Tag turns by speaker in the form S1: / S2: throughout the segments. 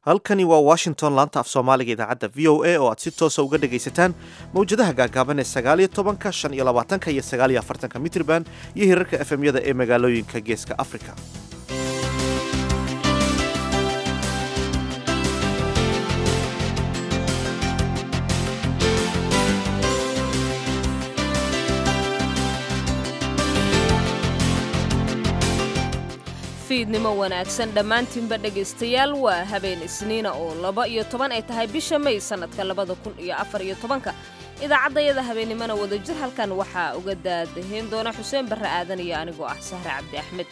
S1: halkani waa washington laanta af soomaaliga idaacadda v o a oo aad si toosa uga dhegaysataan mawjadaha gaagaaban ee sagaaliyo tobanka shan iyo labaatanka iyo sagaaliyo afartanka mitrban iyo hirarka efemyada ee magaalooyinka geeska afrika
S2: fiidnimo wanaagsan dhammaantiinba dhegaystayaal waa habeen isniina oo laba iyo toban ay tahay bisha may sannadka labada kun iyo afar iyo tobanka idaacaddayada habeennimona wadajir halkan waxaa uga daadahayn doona xuseen barre aadan iyo anigoo ah sahre cabdi axmed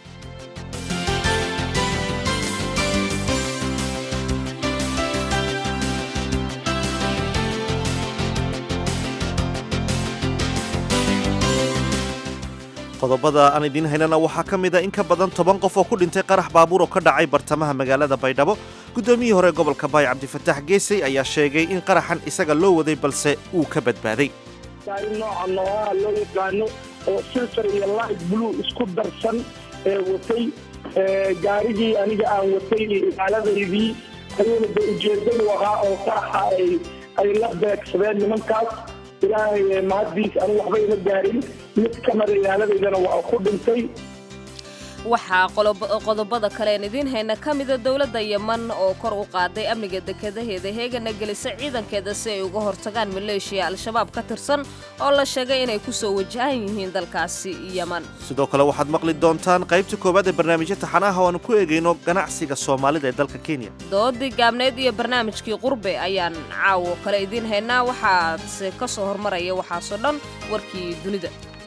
S1: qodobada aan idiin haynana waxaa ka mid a in ka badan toban qof oo ku dhintay qarax baabuur oo ka dhacay bartamaha magaalada baydhabo guddoomiyihii hore gobolka baay cabdifataax geesay ayaa sheegay in qaraxan isaga loo waday balse uu ka badbaaday
S3: gaari nooca noocaha loo yaqaano oo silsar iyo light blue isku darsan ee watay gaarigii aniga aan watay ilaaladaydii ayuuna de ujeedadu ahaa oo qaraxa ay la beegsadeen nimankaas ilaahay mahaddiis anu waxba ima gaarin mid ka mida ilaaladaydana waa ku dhintay
S2: waxaa qodobada kaleen idiin hayna ka mida dowladda yeman oo kor u qaaday amniga dekadaheeda heegana gelisa ciidankeeda si ay uga hortagaan maleeshiya al-shabaab ka tirsan oo la sheegay inay ku soo wajahan yihiin dalkaasi yeman
S1: sidoo kale waxaad maqli doontaan qaybta koowaad ee barnaamijya taxanaha oo aanu ku eegayno ganacsiga soomaalida ee dalka kenya
S2: doodii gaabneed iyo barnaamijkii qurbe ayaan caawo kale idiin haynaa waxaase ka soo hormaraya waxaasoo dhan warkii dunida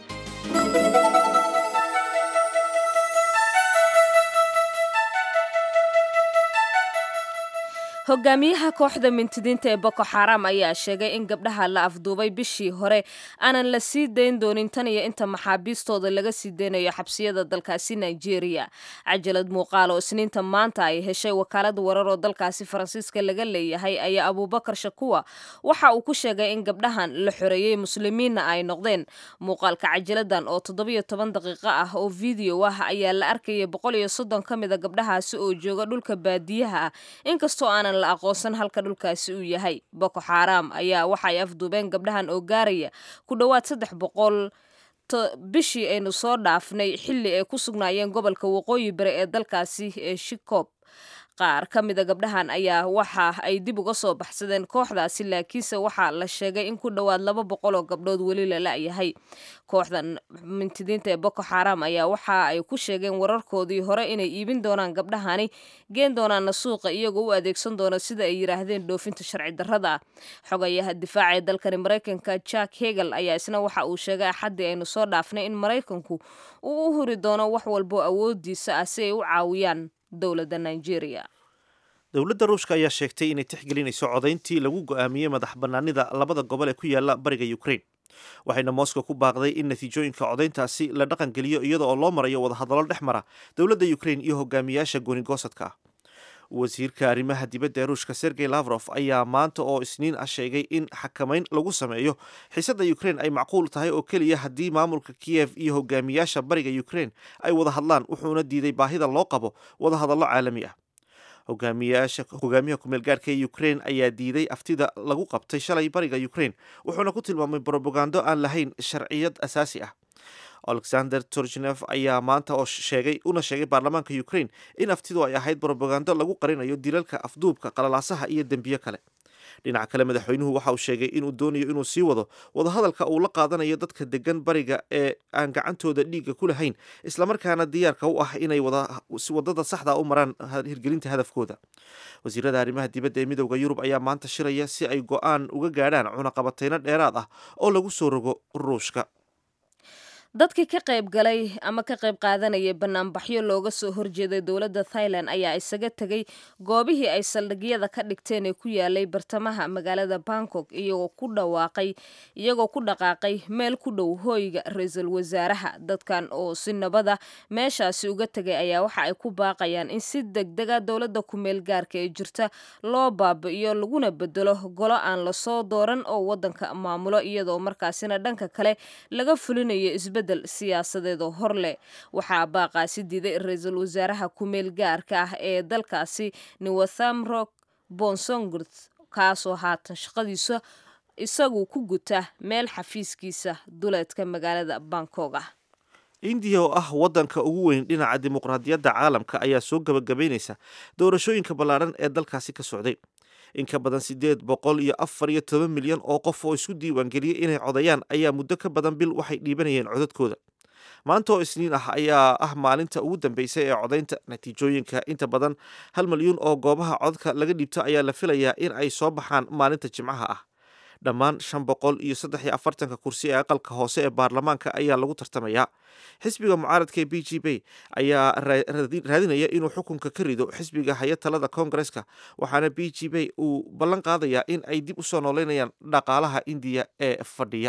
S2: hogaamiyaha kooxda mintidiinta ee boko xaram ayaa sheegay in gabdhaha la afduubay bishii hore aanan la sii dayn doonin tan iyo inta maxaabiistooda laga sii daynayo xabsiyada dalkaasi nigeria cajalad muuqaal oo isniinta maanta ay heshay wakaalada warar oo dalkaasi faransiiska laga leeyahay ayaa abuubakar shakuwa waxa uu ku sheegay in gabdhahan la xoreeyey muslimiinna ay noqdeen muuqaalka cajaladan oo toddobiyo toban daqiiqo ah oo video ah ayaa la arkayay boqol iyo soddon ka mida gabdhahaasi oo jooga dhulka baadiyaha ah inkastoo aanan la aqoonsan halka dhulkaasi uu yahay boko xaaraam ayaa waxay afduubeen gabdhahan oo gaaraya ku dhowaad saddex boqol bishii aynu soo dhaafnay xilli ay ku sugnaayeen gobolka waqooyi bari ee dalkaasi ee shikob qaar ka mida gabdhahan ayaa waxa ay dib uga soo baxsadeen kooxdaasi laakiinse waxaa la sheegay in ku dhowaad laba boqol oo gabdhood weli la la'yahay kooxdan mintidiinta ee boko xaram ayaa waxa ay ku sheegeen wararkoodii hore inay iibin doonaan gabdhahani geen doonaana suuqa iyagoo u adeegsan doona sida ay yidhaahdeen dhoofinta sharci darrada ah xogayaha difaaca ee dalkani maraykanka jack hegel ayaa isna waxa uu sheegay axaddii aynu soo dhaafnay in maraykanku uu u huri doono wax walbo awoodiisa ah si ay u caawiyaan dowladda nigeria
S1: dowladda ruushka ayaa sheegtay inay tixgelinayso codayntii lagu go'aamiyey madax bannaanida labada gobol ee ku yaala bariga ukraine waxayna moscow ku baaqday in natiijooyinka codayntaasi la dhaqangeliyo iyada oo loo marayo wadahadallo dhex mara dowladda ukraine iyo hogaamiyaasha goonigosadka ah wasiirka arrimaha dibadda ee ruushka sergey lavrof ayaa maanta oo isniin ah sheegay in xakamayn lagu sameeyo xiisadda ukraine ay macquul tahay oo keliya haddii maamulka kiyev iyo hogaamiyaasha bariga ukraine ay wada hadlaan wuxuuna diiday baahida loo qabo wadahadallo caalami ah hogaamiyaha kumeel gaarhka ee ukraine ayaa diiday aftida lagu qabtay shalay bariga ukraine wuxuuna ku tilmaamay brobagando aan lahayn sharciyad asaasi ah alexander torgenev ayaa maanta oo sheegay una sheegay baarlamaanka ukraine in aftidu ay ahayd brobagando lagu qarinayo dilalka afduubka qalalaasaha iyo dembiyo kale dhinaca kale madaxweynuhu waxa uu sheegay inuu doonayo inuu sii wado wadahadalka uu la qaadanayo dadka degan bariga ee aan gacantooda dhiigga ku lahayn islamarkaana diyaarka u ah inay wadada saxda u maraan hirgelinta hadafkooda wasiirada arrimaha dibadda ee midowda yurub ayaa maanta shiraya si ay go-aan uga gaadhaan cunaqabatayno dheeraad ah oo lagu soo rogo ruushka
S2: dadkii ka qayb galay ama ka qayb qaadanayay banaanbaxyo looga soo horjeeday dowladda thailand ayaa isaga tegay goobihii ay saldhigyada ka dhigteen ee ku yaalay bartamaha magaalada bangkok iyagoo ku dhawaaqay iyagoo ku dhaqaaqay meel ku dhow hooyga ra-iisul wasaaraha dadkan oo si nabada meeshaasi uga tegay ayaa waxa ay ku baaqayaan in si degdega dowladda kumeel gaarka ee jirta loo baabi'iyo laguna bedelo golo aan lasoo dooran oo waddanka maamulo iyadoo markaasina dhanka kale laga fulinayo isbed isbeddel siyaasadeed oo hor leh waxaa baaqaasi diiday ra-iisul wasaaraha ku-meel gaarka ah ee dalkaasi niwathamrok bonsongrt kaasoo haatan shaqadiisa isagu ku guta meel xafiiskiisa duleedka magaalada bangkog ah
S1: indiya oo ah waddanka ugu weyn dhinaca dimuqraadiyadda caalamka ayaa soo gabagabaynaysa doorashooyinka ballaaran ee dalkaasi ka socday in ka badan siddeed boqol iyo afar iyo toban milyan oo qof oo isku diiwaangeliyey inay codayaan ayaa muddo ka badan bil waxay dhiibanayeen codadkooda maanta oo isniin ah ayaa ah maalinta ugu dambeysay ee codaynta natiijooyinka inta badan hal milyuun oo goobaha codadka laga dhiibto ayaa la filayaa in ay soo baxaan maalinta jimcaha ah dhammaan shan boqol iyo saddex iyo afartanka kursi ee aqalka hoose ee baarlamaanka ayaa lagu tartamayaa xisbiga mucaaradka ee b g b ayaa raadinaya inuu xukunka ka rido xisbiga haya talada koongareska waxaana b g b uu ballan qaadayaa in ay dib usoo nooleynayaan dhaqaalaha indiya ee fadhiya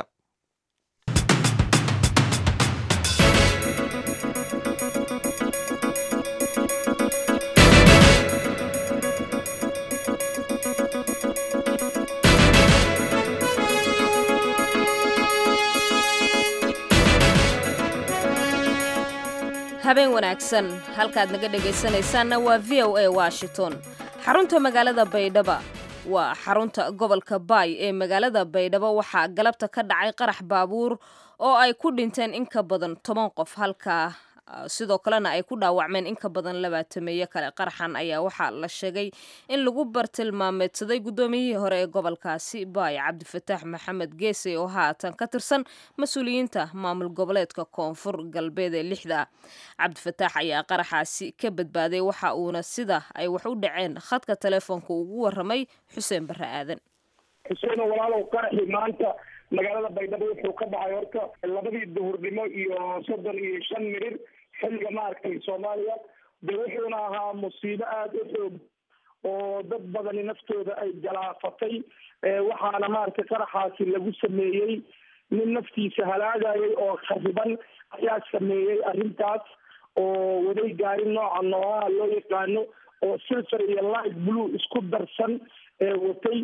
S2: habeen wanaagsan halkaad naga dhegaysanaysaanna waa v o a washington xarunta magaalada baydhaba waa xarunta gobolka baay ee magaalada baydhabo waxaa galabta ka dhacay qarax baabuur oo ay ku dhinteen in ka badan toban qof halkaa sidoo kalena ay ku dhaawacmeen in ka badan labaatameeyo kale qaraxan ayaa waxaa la sheegay in lagu bartilmaameedsaday guddoomiyihii hore ee gobolkaasi baay cabdifataax maxamed geese oo haatan ka tirsan mas-uuliyiinta maamul goboleedka koonfur galbeed ee lixda cabdifataax ayaa qaraxaasi ka badbaaday waxa uuna sida ay wax u dhaceen khadka telefoonka ugu waramay xuseen barre aadan
S3: xuseen walaalow qaraxii maanta magaalada baydhabo wuxuu ka dhacay horta labadii duhurnimo iyo soddon iyo shan mirir xilliga maaragtay soomaaliya de wuxuuna ahaa musiibo aada u xoog oo dad badani naftooda ay galaafatay waxaana maaragtay qaraxaasi lagu sameeyey nin naftiisa halaagayay oo khariban ayaa sameeyey arrintaas oo waday gaari nooca noocaha loo yaqaano oo silver iyo light blue isku darsan watay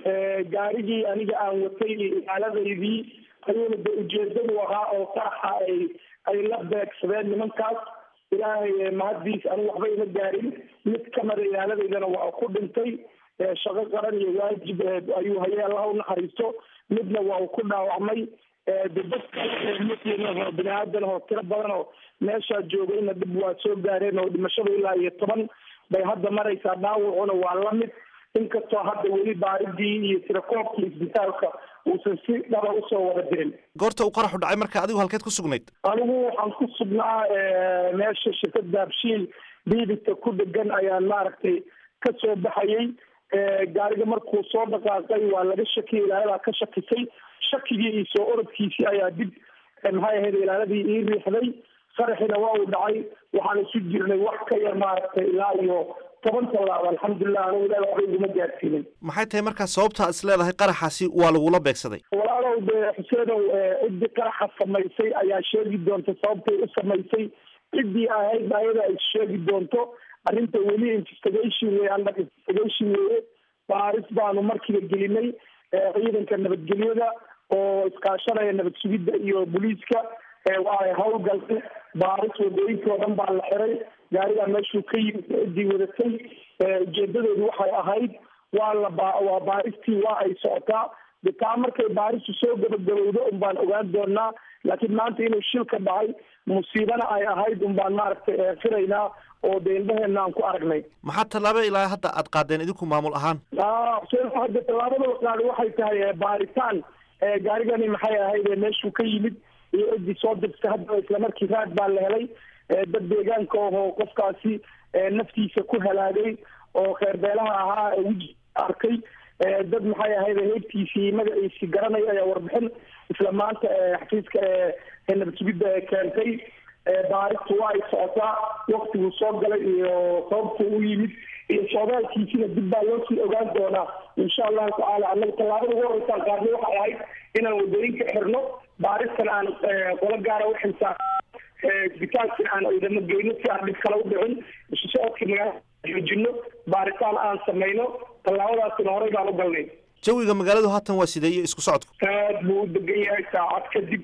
S3: gaarigii aniga aan watay ilaaladaydii ayuuna de ujeedadu ahaa oo qaraxa ay ay la beegsadeen nimankaas ilaahay mahaddiis anigu waxba ima gaarin mid kamida ilaaladaydana waa ku dhintay shaqo qaran iyo waajib ayuu hayay allaha u naxariisto midna waa uu ku dhaawacmay de dadka muslimo bini aadan oo tiro badan oo meeshaa joogayna dhib waa soo gaareen oo dhimashadu ilaa iyo toban bay hadda maraysaa dhaawacuna waa lamid inkastoo hadda weli baaridii iyo tirakoobkii isbitaalka uusan si dhaba usoo wada dirin
S1: goorta uu qaraxu dhacay marka adigu halkeed ku sugnayd
S3: anigu waxaan ku sugnaa meesha shirkada abshiil biibita ku dhegan ayaan maaragtay ka soo baxayay gaariga markuu soo dhaqaaqay waa laga shakiyay ilaaladaa ka shakisay shakigii iyo soo orodkiisii ayaa dib maxay ahayd ilaaladii ii riixday qaraxina waa uu dhacay waxaan isu jirnay wax ka yar maaragtay ilaa iyo toban tallaab alxamdulilah anigu ilaah waxba iguma gaarsiinin
S1: maxay tahay markaa sababta is leedahay qaraxaasi waa lagula beegsaday
S3: walaalow de xuseenow ciddii qaraxa samaysay ayaa sheegi doonta sababtay u samaysay ciddii ahayd ayada ay sheegi doonto arrinta weli investigation wey under investigation weye baaris baanu markiiba gelinay ciidanka nabadgelyada oo iskaashanaya nabad sugidda iyo booliiska waa hawlgalay baaris wadooyinkii oo dhan baa la xiray gaarigaa meeshuu ka yimid ciddii wadatay ujeedadeedu waxay ahayd waa la ba waa baaristii waa ay socotaa de taa markay baaristu soo gabagabowdo un baan ogaan doonaa laakiin maanta inuu shilka dhacay musiibana ay ahayd un baan maaragtay firaynaa oo de indhaheena aan ku aragnay
S1: maxaa tallaabo ilaa hadda aad qaadeen idinku maamul ahaan
S3: xuseen hadda tallaabada la qaaday waxay tahay baaritaan gaarigani maxay ahayd meeshuu ka yimid iyo ciddii soo dirtay haddaba islamarkii raad baa la helay dad deegaanka ahoo qofkaasi naftiisa ku halaagay oo kheerbeelaha ahaa weji arkay dad maxay ahayd heybtiisii magaciisii garanay ayaa warbixin isla maanta xafiiska nabad sugidda keentay baaristu waa ay socotaa waktiguu soo galay iyo sababtuu u yimid iyo soodaalkiisina dib baa loo sii ogaan doonaa insha allahu tacaala annaga tallaabada ugu horeysaan qaarna waxay ahayd inaan wadooyinka xirno baaristana aan qolo gaara u xilsaan isbitaalkina aan ciidamo geyno si aan dhib kale u dhicin isu socodka magaalada joojino baaritaan aan samayno tallaabadaasina horey baan u galnay
S1: jawiga magaaladu haatan waa sidee iyo isku socodku
S3: aad buu u degan yahay saacad kadib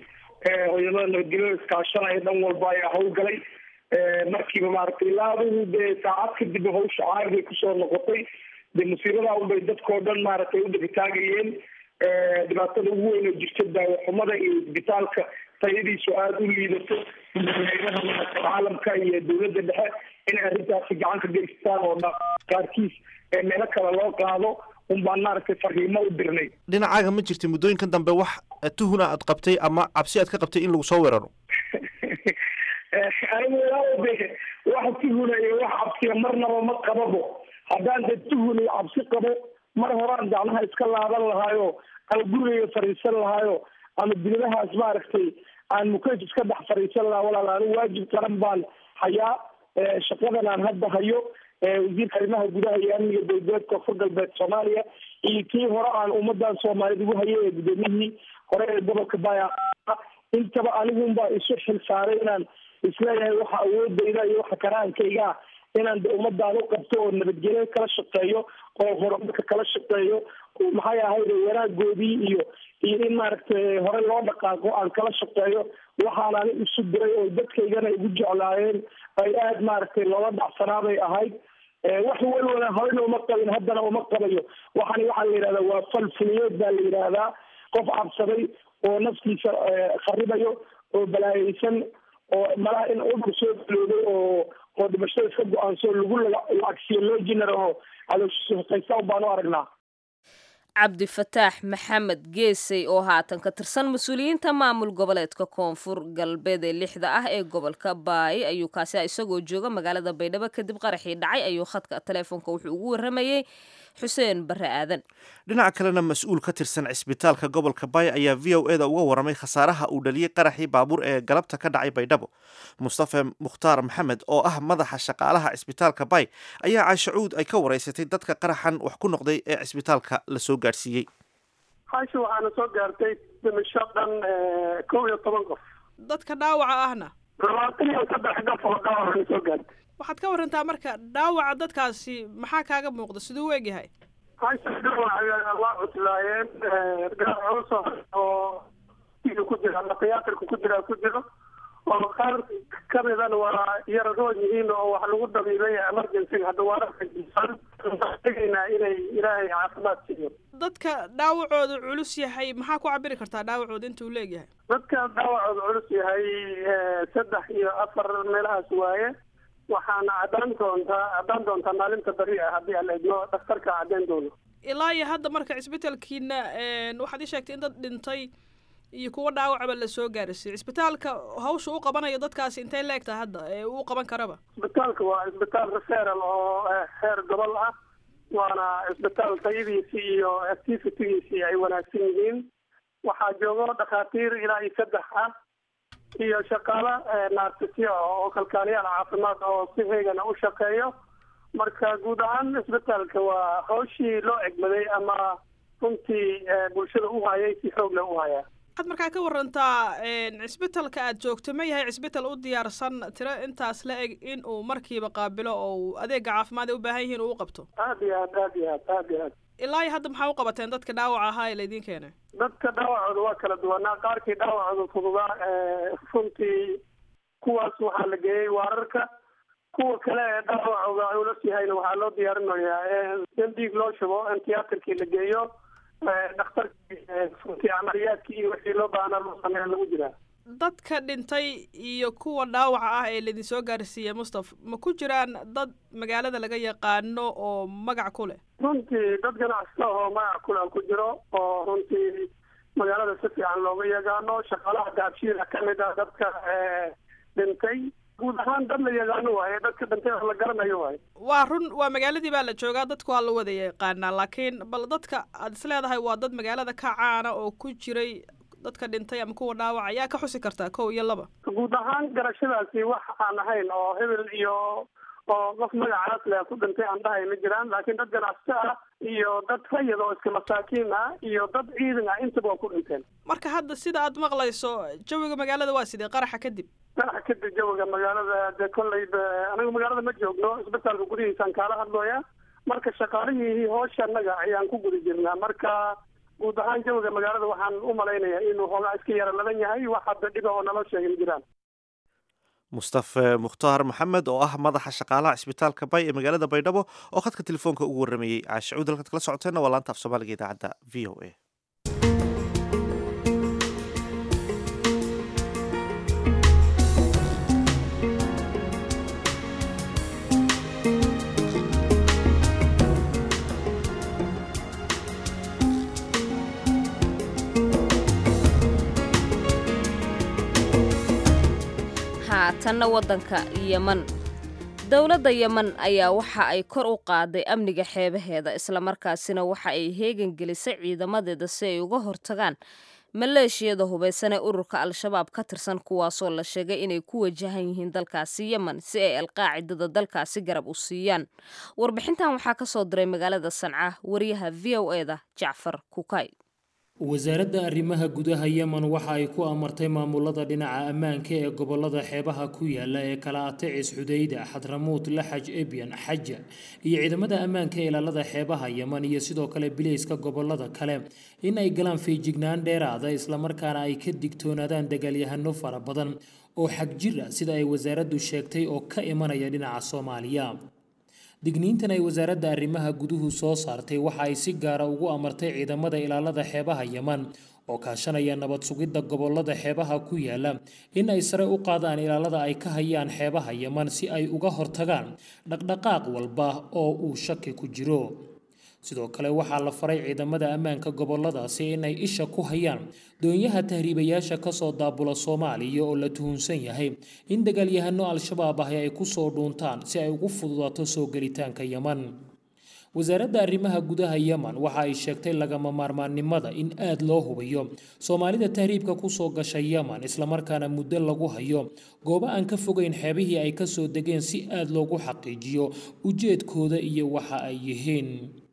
S3: ciidamada nabadgelyada iskaashanaya dhan walba ayaa howlgalay markiiba maaragtay ilaa adigu dee saacad kadib hawsha caarigay kusoo noqotay dee musiibadaa unbay dadkao dhan maaragtay u dhibitaagayeen dhibaatada ugu weyn oo jirta daawaxumada iyo isbitaalka tayadiisu aada u liidato madaxweynaha maaragtay caalamka iyo dowladda dhexe inay arrintaasi gacan ka geystaan oo dha qaarkiis meelo kale loo qaado un baan maaragtay fariimo u dirnay
S1: dhinacaaga ma jirta muddooyinkan dambe wax tuhuna aad qabtay ama cabsi aad ka qabtay in lagu soo weeraro
S3: anigu ilaa de wax tuhuna iyo wax cabsiya marnaba ma qababo haddaan de tuhun iyo cabsi qabo mar horaan gacmaha iska laaban lahaayo ama gurigaya fadhiisan lahaayo ama dibadahaas maaragtay aan mukeef iska dhex fadhiisan lahaa walaal anigu waajib qaran baan hayaa shaqadan aan hadda hayo wasiirka arrimaha gudaha iyo amniga dowladeed koonfur galbeed soomaaliya iyo kii hore aan ummadan soomaaliyed ugu hayay ee gudoomiyihii hore ee gobolka baya intaba anigunbaa isu xil saaray inaan isleeyahay waxa awoodayda iyo waxa karaankayga ah inaan de ummadaan u qabto oo nabadgelyo kala shaqeeyo oo horumarka kala shaqeeyo maxay ahayd wanaagoodii iyo iyo in maaragtay hore loo dhaqaaqo aan kala shaqeeyo waxaan ani isu diray oo dadkaygana igu jeclaayeen ay aada maaragtay loola dhacsanaabay ahayd wax walwala horena uma qabin haddana uma qabayo waxani waxaa la yidhahdaa waa falfuliyeed baa la yidhaahdaa qof cabsaday oo naftiisa kharibayo oo balaayeysan oo malaha in udur soo galooday oo oo dhimashada iska go-aanso lagu lacagsiyo loo jinaraho calooshaqaysta baan u aragnaa
S2: cabdifataax maxamed geesey oo haatan ka tirsan mas-uuliyiinta maamul goboleedka koonfur galbeed ee lixda ah ee gobolka baay ayuu kaasi isagoo jooga magaalada baydhabo kadib qaraxii dhacay ayuu khadka taleefonka wuxuu ugu waramayey xuseen bare aadan
S1: dhinaca kalena mas-uul ka tirsan cisbitaalka gobolka baay ayaa v o e da uga waramay khasaaraha uu dhaliyey qaraxii baabuur ee galabta ka dhacay baydhabo mustafa mukhtaar maxamed oo ah madaxa shaqaalaha cisbitaalka baay ayaa caashacuud ay ka waraysatay dadka qaraxan wax ku noqday ee cisbitaalka lasoo gaadhsiiyey
S4: haashi waxaana soo gaartay dhimasho dhan kow iyo toban qof
S5: dadka dhaawaca ahna
S4: labaatan iyo saddex qof oo dhaawacana soo gaartay
S5: waxaad ka warantaa marka dhaawaca dadkaasi maxaa kaaga muuqda siduu u egyahay
S4: haashi dhaawaca waa cuslaayeen culus oo ku jira ama tiyaatarka ku jira ku jiro oo qaar kamidana waa yaradoon yihiin oo wax lagu dabiibay emergencyga hadda waa tegaynaa inay ilaahay caafimaad siiyo
S5: dadka dhaawacooda culus yahay maxaa ku cabiri kartaa dhaawacooda intuu leegyahay
S4: dadka dhaawacooda culus yahay saddex iyo afar meelahaas waaye waxaana caddaan doontaa caddaan doontaa maalinta beri ah haddii aan eegno dhakhtarka caddeyn doono
S5: ilaa iyo hadda marka cisbitaalkiina waxaad ii sheegtay in dad dhintay iyo kuwa dhaawacba lasoo gaarsiiyey cisbitaalka hawsha u qabanayo dadkaasi intay leegtaha hadda ee uu qaban karaba
S4: cisbitaalka waa cisbitaal referal oo heer gobol ah waana cisbitaal tayadiisi iyo activitygiisii ay wanaagsan yihiin waxaa joogo dhakhaatiir ilaa iyo saddex ah iyo shaqaalo naartisyo oo kalkaaliyaal caafimaad oo si heegana u shaqeeyo marka guud ahaan cisbitaalka waa hawshii loo egmaday ama runtii bulshada u hayay si xoog leh u hayaa
S5: waxaad markaa ka warantaa cisbitalka aad joogto ma yahay cisbital u diyaarsan tiro intaas la eg in uu markiiba qaabilo oo adeega caafimaad ay u baahan yihiin uu u qabto
S4: aad iyo aad aad iyo aad aad iyo aad
S5: ilaa iyo hadda maxaa u qabateen dadka dhaawaca ahaa ee laydin keenay
S4: dadka dhaawacooda waa kala duwanaa qaarkii dhaawacooda fududaa runtii kuwaas waxaa la geeyey waararka kuwa kale ee dhaawacooda culus yahayna waxaa loo diyaarinayaa in dhiig loo shubo in tiyaatarkii la geeyo dhakhtarkii runtii camaliyaadkii iyo wixii loo baahnaa loo sameeya lagu jiraa
S5: dadka dhintay iyo kuwa dhaawaca ah ee laydin soo gaarsiiyey mustaf ma ku jiraan dad magaalada laga yaqaano oo magac ku leh
S4: runtii dad ganacsata oo magac kule ku jiro oo runtii magaalada si fiican looga yaqaano shaqaalaha gaabshiida kamid ah dadka dhintay guud ahaan dad la yaqaano waaye dadka dhintay wax la garanayo waaye
S5: waa run waa magaaladii baa la joogaa dadku waa la wada yaqaanaa laakiin bal dadka aad is leedahay waa dad magaalada ka caana oo ku jiray dadka dhintay ama kuwa dhaawaca ayaa ka xusi kartaa kow iyo laba
S4: guud ahaan garashadaasi wax aan ahayn oo hebel iyo oo qof magacaas leh ku dhintay aan dhahay ma jiraan laakiin dad ganacsato ah iyo dad rayid oo iska masaakiin ah iyo dad ciidan ah intaba waa ku dhinteen
S5: marka hadda sida aad maqlayso jawiga magaalada waa sidee qaraxa kadib
S4: qaraxa kadib jawiga magaalada dee kolleyba anaga magaalada ma joogno isbitaalka gudihiisaan kaala hadlooya marka shaqaalihii hoosha annaga ayaan ku guda jirnaa marka guud ahaan jawiga magaalada waxaan u malaynayaa inuu hoogaa iska yara ladan yahay wax hadda dhiba oo naloo sheegay ma jiraan
S1: mustafe mukhtaar maxamed oo ah madaxa shaqaalaha cisbitaalka bay ee magaalada baydhabo oo khadka telefoonka ugu warramayey caashicuud halkaad kala socoteenna waa laanta af soomaaliga idaacadda v o a
S2: haatanna waddanka yeman dowladda yeman ayaa waxa ay kor u qaaday amniga xeebaheeda islamarkaasina waxa ay heegan gelisay ciidamadeeda si ay uga hortagaan maleeshiyada hubaysan ee ururka al-shabaab ka tirsan kuwaasoo la sheegay inay ku wajahan yihiin dalkaasi yemen si ay alqaacidada dalkaasi garab u siiyaan warbixintan waxaa ka soo diray magaalada sanca wariyaha v o eda jacfar kukay
S6: wasaaradda arrimaha gudaha yemen waxa ay ku amartay maamulada dhinaca ammaanka ee gobolada xeebaha ku yaala ee kala atecis xudayda xadramuut laxaj ebyan xaja iyo ciidamada ammaanka ee ilaalada xeebaha yemen iyo sidoo kale bileyska gobolada kale in ay galaan feejignaan dheeraada islamarkaana ay ka digtoonaadaan dagaalyahano fara badan oo xag jir ah sida ay wasaaraddu sheegtay oo ka imanaya dhinaca soomaaliya digniintan ay wasaaradda arrimaha guduhu soo saartay waxa ay si gaara ugu amartay ciidamada ilaalada xeebaha yeman oo kaashanaya nabad sugidda gobolada xeebaha ku yaala in ay sare u qaadaan ilaalada ay ka hayaan xeebaha yeman si ay uga hortagaan dhaqdhaqaaq walba oo uu shaki ku jiro sidoo kale waxaa la faray ciidamada ammaanka goboladaasi inay isha ku hayaan doonyaha tahriibayaasha kasoo daabula soomaaliya oo la tuhunsan yahay in dagaalyahano al-shabaab ahi ay kusoo dhuuntaan si ay ugu fududaato soo gelitaanka yeman wasaaradda arrimaha gudaha yemen waxa ay sheegtay lagama maarmaannimada in aad loo hubiyo soomaalida tahriibka kusoo gasha yemen islamarkaana muddo lagu hayo goobo aan ka fogeyn xeebihii ay kasoo degeen si aad loogu xaqiijiyo ujeedkooda iyo waxa ay yihiin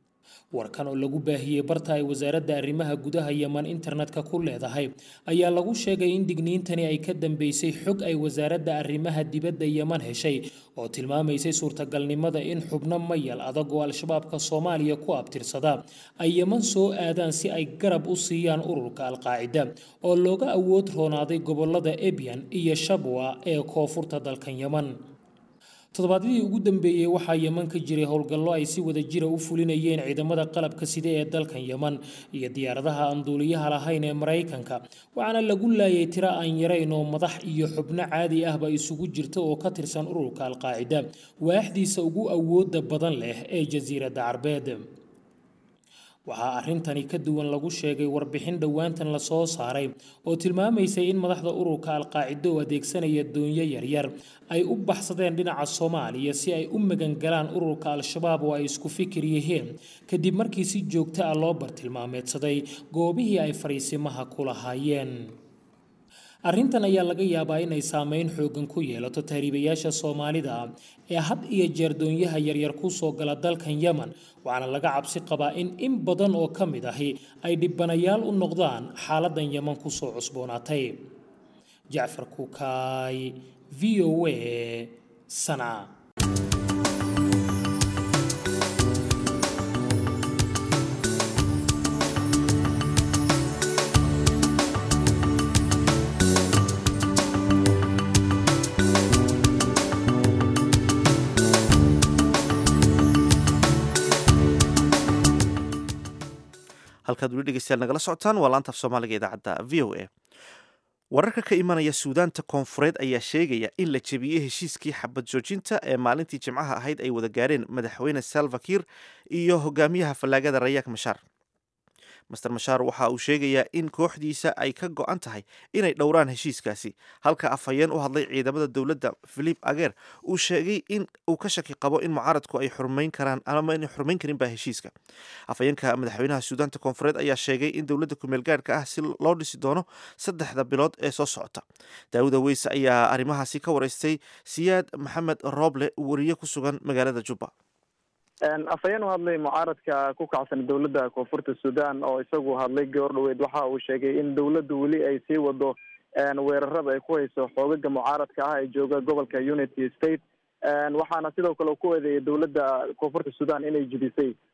S6: warkan oo lagu baahiyey barta ay wasaaradda arrimaha gudaha yeman internetka ku leedahay ayaa lagu sheegay in digniintani ay ka dambeysay xog ay wasaaradda arrimaha dibadda yeman heshay oo tilmaamaysay suurtagalnimada in xubno mayal adag oo al-shabaabka soomaaliya ku abtirsada ay yeman soo aadaan si ay garab u siiyaan ururka al-qaacida oo looga awood roonaaday gobolada ebyan iyo shabwa ee koonfurta dalkan yeman toddobaadyadii ugu dambeeyey waxaa yeman ka jiray howlgallo ay si wada jira u fulinayeen ciidamada qalabka side ee dalkan yeman iyo diyaaradaha aan duuliyaha lahayn ee maraykanka waxaana lagu laayay tiro aan yarayn oo madax iyo xubno caadi ahba isugu jirta oo ka tirsan ururka al-qaacida waaxdiisa ugu awooda badan leh ee jasiiradda carbeed waxaa arrintani ka duwan lagu sheegay warbixin dhowaantan lasoo saaray oo tilmaamaysay in madaxda ururka al-qaacido oo adeegsanaya doonyo yaryar ay u baxsadeen dhinaca soomaaliya si ay u magangalaan ururka al-shabaab oo ay isku fikir yihiin kadib markii si joogto ah loo bartilmaameedsaday goobihii ay fariisimaha ku lahaayeen arrintan ayaa laga yaabaa inay saameyn xoogan ku yeelato tahriibayaasha soomaalida ee had iyo jeer doonyaha yaryar kusoo gala dalkan yemen waxaana laga cabsi qabaa in in badan oo ka mid ahi ay dhibanayaal u noqdaan xaaladan yeman kusoo cusboonaatay jacfar kukaay v o a sanca
S1: halkaad weli dhegeystayaal nagala socotaan waa laanta af soomaaliga idaacadda v o a wararka ka imanaya suudaanta koonfureed ayaa sheegaya in la jebiyey heshiiskii xabad joojinta ee maalintii jimcaha ahayd ay wada gaareen madaxweyne salva kiir iyo hogaamiyaha fallaagada rayaak mashaar master mashaar waxa uu sheegayaa in kooxdiisa ay ka go-an tahay inay dhowraan heshiiskaasi halka afhayeen u hadlay ciidamada dowladda philip ager uu sheegay in uu ka shaki qabo in mucaaradku ay xurmayn karaan ama inay xurmayn karin ba heshiiska afhayeenka madaxweynaha suudaanta koonfureed ayaa sheegay in dowladda kumeel gaarhka ah si loo dhisi doono saddexda bilood ee soo socota daawuda weyse ayaa arrimahaasi ka wareystay siyaad maxamed rooble wariye ku sugan magaalada jubba
S7: afhayeen u hadlay mucaaradka ku kacsan dowladda koonfurta sudan oo isagu hadlay goor dhaweyd waxa uu sheegay in dowladdu weli ay sii wado weerarada ay ku hayso xoogaga mucaaradka ah ee jooga gobolka unity state waxaana sidoo kale ku eedeeyay dowladda koonfurta sudan inay jidisay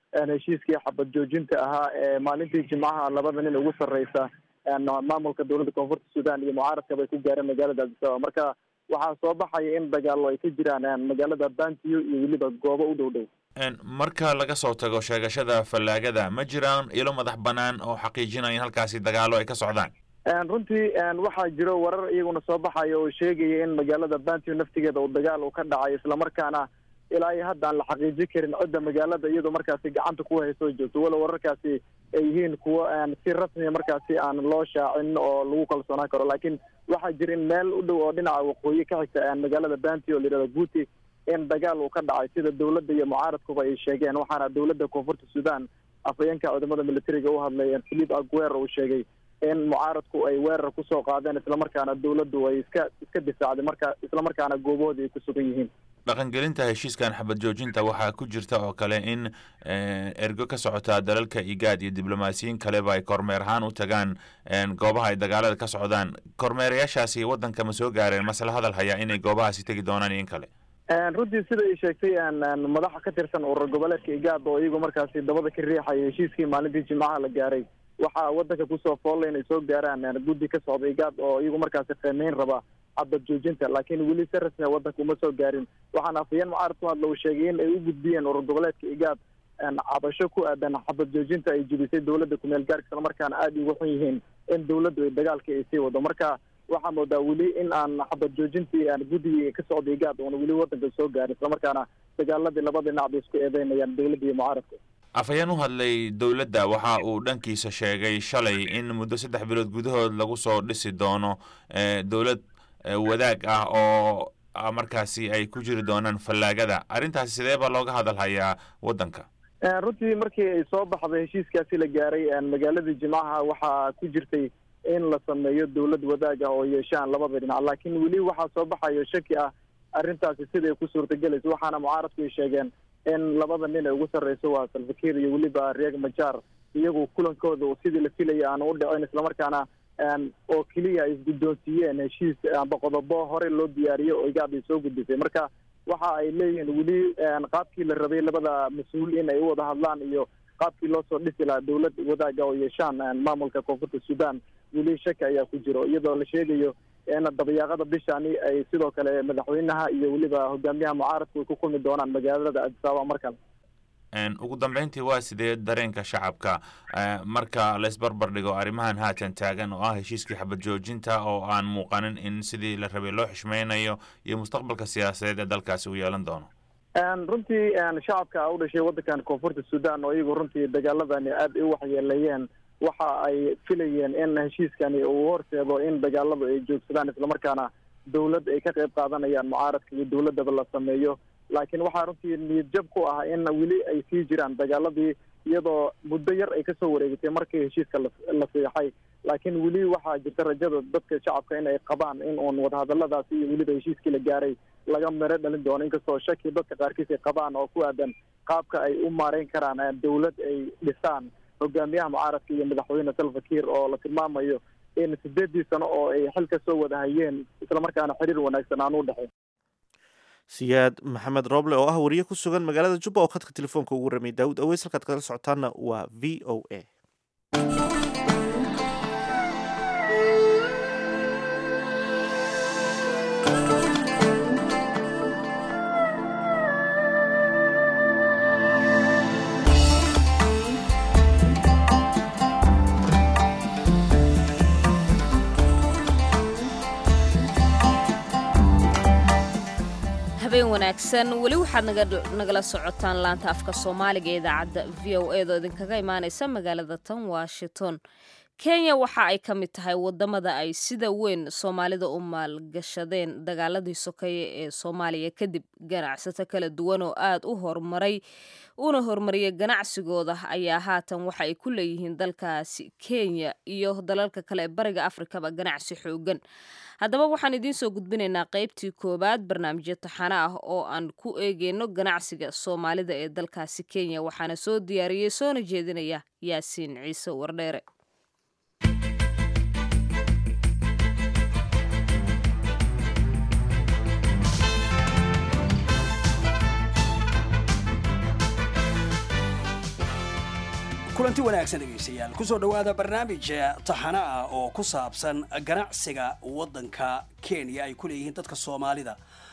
S7: heshiiskii xabad joojinta ahaa ee maalintii jimcaha labada nin ugu sarreysa maamulka dowladda koonfurta sudan iyo mucaaradkaba ay ku gaareen magaalada adisababa marka waxaa soo baxaya in dagaallo ay ka jiraan magaalada bantiyo iyo weliba goobo u dhow dhow
S8: marka laga soo tago sheegashada fallaagada ma jiraan ilo madax banaan oo xaqiijinaya in halkaasi dagaallo ay ka socdaan
S7: runtii waxaa jiro warar iyaguna soo baxaya oo sheegaya in magaalada bantiyo naftigeeda uu dagaal uu ka dhacayo islamarkaana ilaa iyo hadda aan la xaqiijin karin cidda magaalada iyadoo markaasi gacanta ku hayso joogto walow wararkaasi ay yihiin kuwo si rasmiya markaasi aan loo shaacin oo lagu kalsoonaan karo laakiin waxaa jira in meel u dhow oo dhinaca waqooyi ka xigta magaalada banti oo layihahda guuti in dagaal uu ka dhacay sida dowladda iyo mucaaradkuba ay sheegeen waxaana dowladda koonfurta sudan afhayeenka ciidamada militariga u hadlay philip aguer uu sheegay in mucaaradku ay weerar kusoo qaadeen islamarkaana dowladdu ay iska iska difaacday marka islamarkaana goobahoodii ay ku sugan yihiin
S8: dhaqangelinta heshiiskan xabad joojinta waxaa ku jirta oo kale in ergo ka socota dalalka igaad iyo diblomaasiyiin kaleba ay kormeer ahaan u tagaan goobaha ay dagaalada ka socdaan kormeerayaashaasi waddanka ma soo gaareen masla hadal hayaa inay goobahaasi tegi doonaan iyo in kale
S7: runtii sida ay sheegtay madaxa ka tirsan urur goboleedka igaad oo iyagu markaasi dabada ka riixaya heshiiskii maalintii jimcaha la gaaray waxaa waddanka kusoo foolla inay soo gaaraan guddi ka socda igaad oo iyagu markaasi qiimeyn raba xabad joojinta laakiin weli si rasmia waddanka uma soo gaarin waxaana afhayeen mucaarad ku hadla uu sheegay in ay u gudbiyeen urur goboleedka igaad cabasho ku aadan xabad joojinta ay jebisay dowladda kumeel gaarka islamarkaana aada ugu xun yihiin in dowladdu ay dagaalka ay sii wado marka waxaa moodaa weli in aan xabad joojintii aan guddigii ka socday igaad oona weli waddanka soo gaarin islamarkaana dagaaladii labada dhinac bay isku eedeynayaan dowladda iyo mucaaradka
S8: afhayeen u hadlay dowladda waxa uu dhankiisa sheegay shalay in muddo saddex bilood gudahood lagu soo dhisi doono dowlad wadaag ah oo markaasi ay ku jiri doonaan fallaagada arrintaasi sidee baa looga hadal hayaa waddanka
S7: runtii markii ay soo baxday heshiiskaasi la gaaray magaaladii jimcaha waxaa ku jirtay in la sameeyo dowlad wadaag ah oo yeeshaan labada dhinac laakiin weli waxaa soo baxayo shaki ah arrintaasi siday ku suurtagelayso waxaana mucaaradku ay sheegeen in labada nin ee ugu sarreyso waa salfakiir iyo weliba reeg majaar iyagu kulankooda sidii la filaya aan u dhicin islamarkaana oo keliya ay isguddoonsiiyeen heshiis amba qodobo hore loo diyaariyey oo igaad ay soo gudbisay marka waxa ay leeyihiin weli qaabkii la rabay labada mas-uul in ay u wada hadlaan iyo qaabkii loo soo dhisi lahaa dowlad wadaaga oo yeeshaan maamulka koonfurta sudan weli shaki ayaa ku jiro iyadoo la sheegayo in dabayaaqada bishani ay sidoo kale madaxweynaha iyo weliba hogaamiyaha mucaaradku ay ku kulmi doonaan magaalada adisababa mar kale
S8: ugu dambeyntii waa sidee dareenka shacabka marka laysbarbar dhigo arrimahan haatan taagan oo ah heshiiskii xabad joojinta oo aan muuqanin in sidii la rabay loo xishmeynayo iyo mustaqbalka siyaasadeed ee dalkaasi uu yeelan doono
S7: runtii shacabka u dhashay waddankan koonfurta sudan oo iyagu runtii dagaaladani aada ay u waxyeeleeyeen waxa ay filayeen in heshiiskani uu horseedo in dagaaladu ay joogsadaan islamarkaana dowlad ay ka qayb qaadanayaan mucaaradka iyo dowladdaba la sameeyo laakiin waxaa runtii niyad jab ku ah in weli ay sii jiraan dagaaladii iyadoo muddo yar ay kasoo wareegatay markii heshiiska la seexay laakiin weli waxaa jirta rajada dadka shacabka in ay qabaan in uun wadahadaladaasi iyo weliba heshiiskii la gaaray laga miro dhalin doono inkastoo shaki dadka qaarkiis ay qabaan oo ku aadan qaabka ay u maareyn karaan dowlad ay dhisaan hogaamiyaha mucaaradka iyo madaxweyne salfakiir oo la tilmaamayo in sideedii sano oo ay xil ka soo wada hayeen islamarkaana xiriir wanaagsan aan u dhexayn
S1: siyaad maxamed rooble oo ah wariye ku sugan magaalada jubba oo khadka telefoonka ugu ramay daawud aweys halkaad kala socotaana waa v o a
S2: habeen wanaagsan weli waxaad nagala socotaan laanta afka soomaaliga ee idaacadda v o e da idinkaga imaaneysa magaalada tan washington kenya waxa ay ka mid tahay wadamada ay sida weyn soomaalida u maalgashadeen dagaaladii sokeeye ee soomaaliya kadib ganacsato kala duwan oo aad u horumaray una horumariyay ganacsigooda ayaa haatan waxa ay ku leeyihiin dalkaasi kenya iyo dalalka kale ee bariga afrikaba ganacsi xoogan haddaba waxaan idiin soo gudbinaynaa qaybtii koowaad barnaamijyo taxano ah oo aan ku eegeyno ganacsiga soomaalida ee dalkaasi kenya waxaana soo diyaariyey soona jeedinaya yaasiin ciise wardheere
S9: kulanti wanaagsan dhegaystayaal kusoo dhowaada barnaamij taxana ah oo ku saabsan ganacsiga waddanka kenya ay ku leeyihiin dadka soomaalida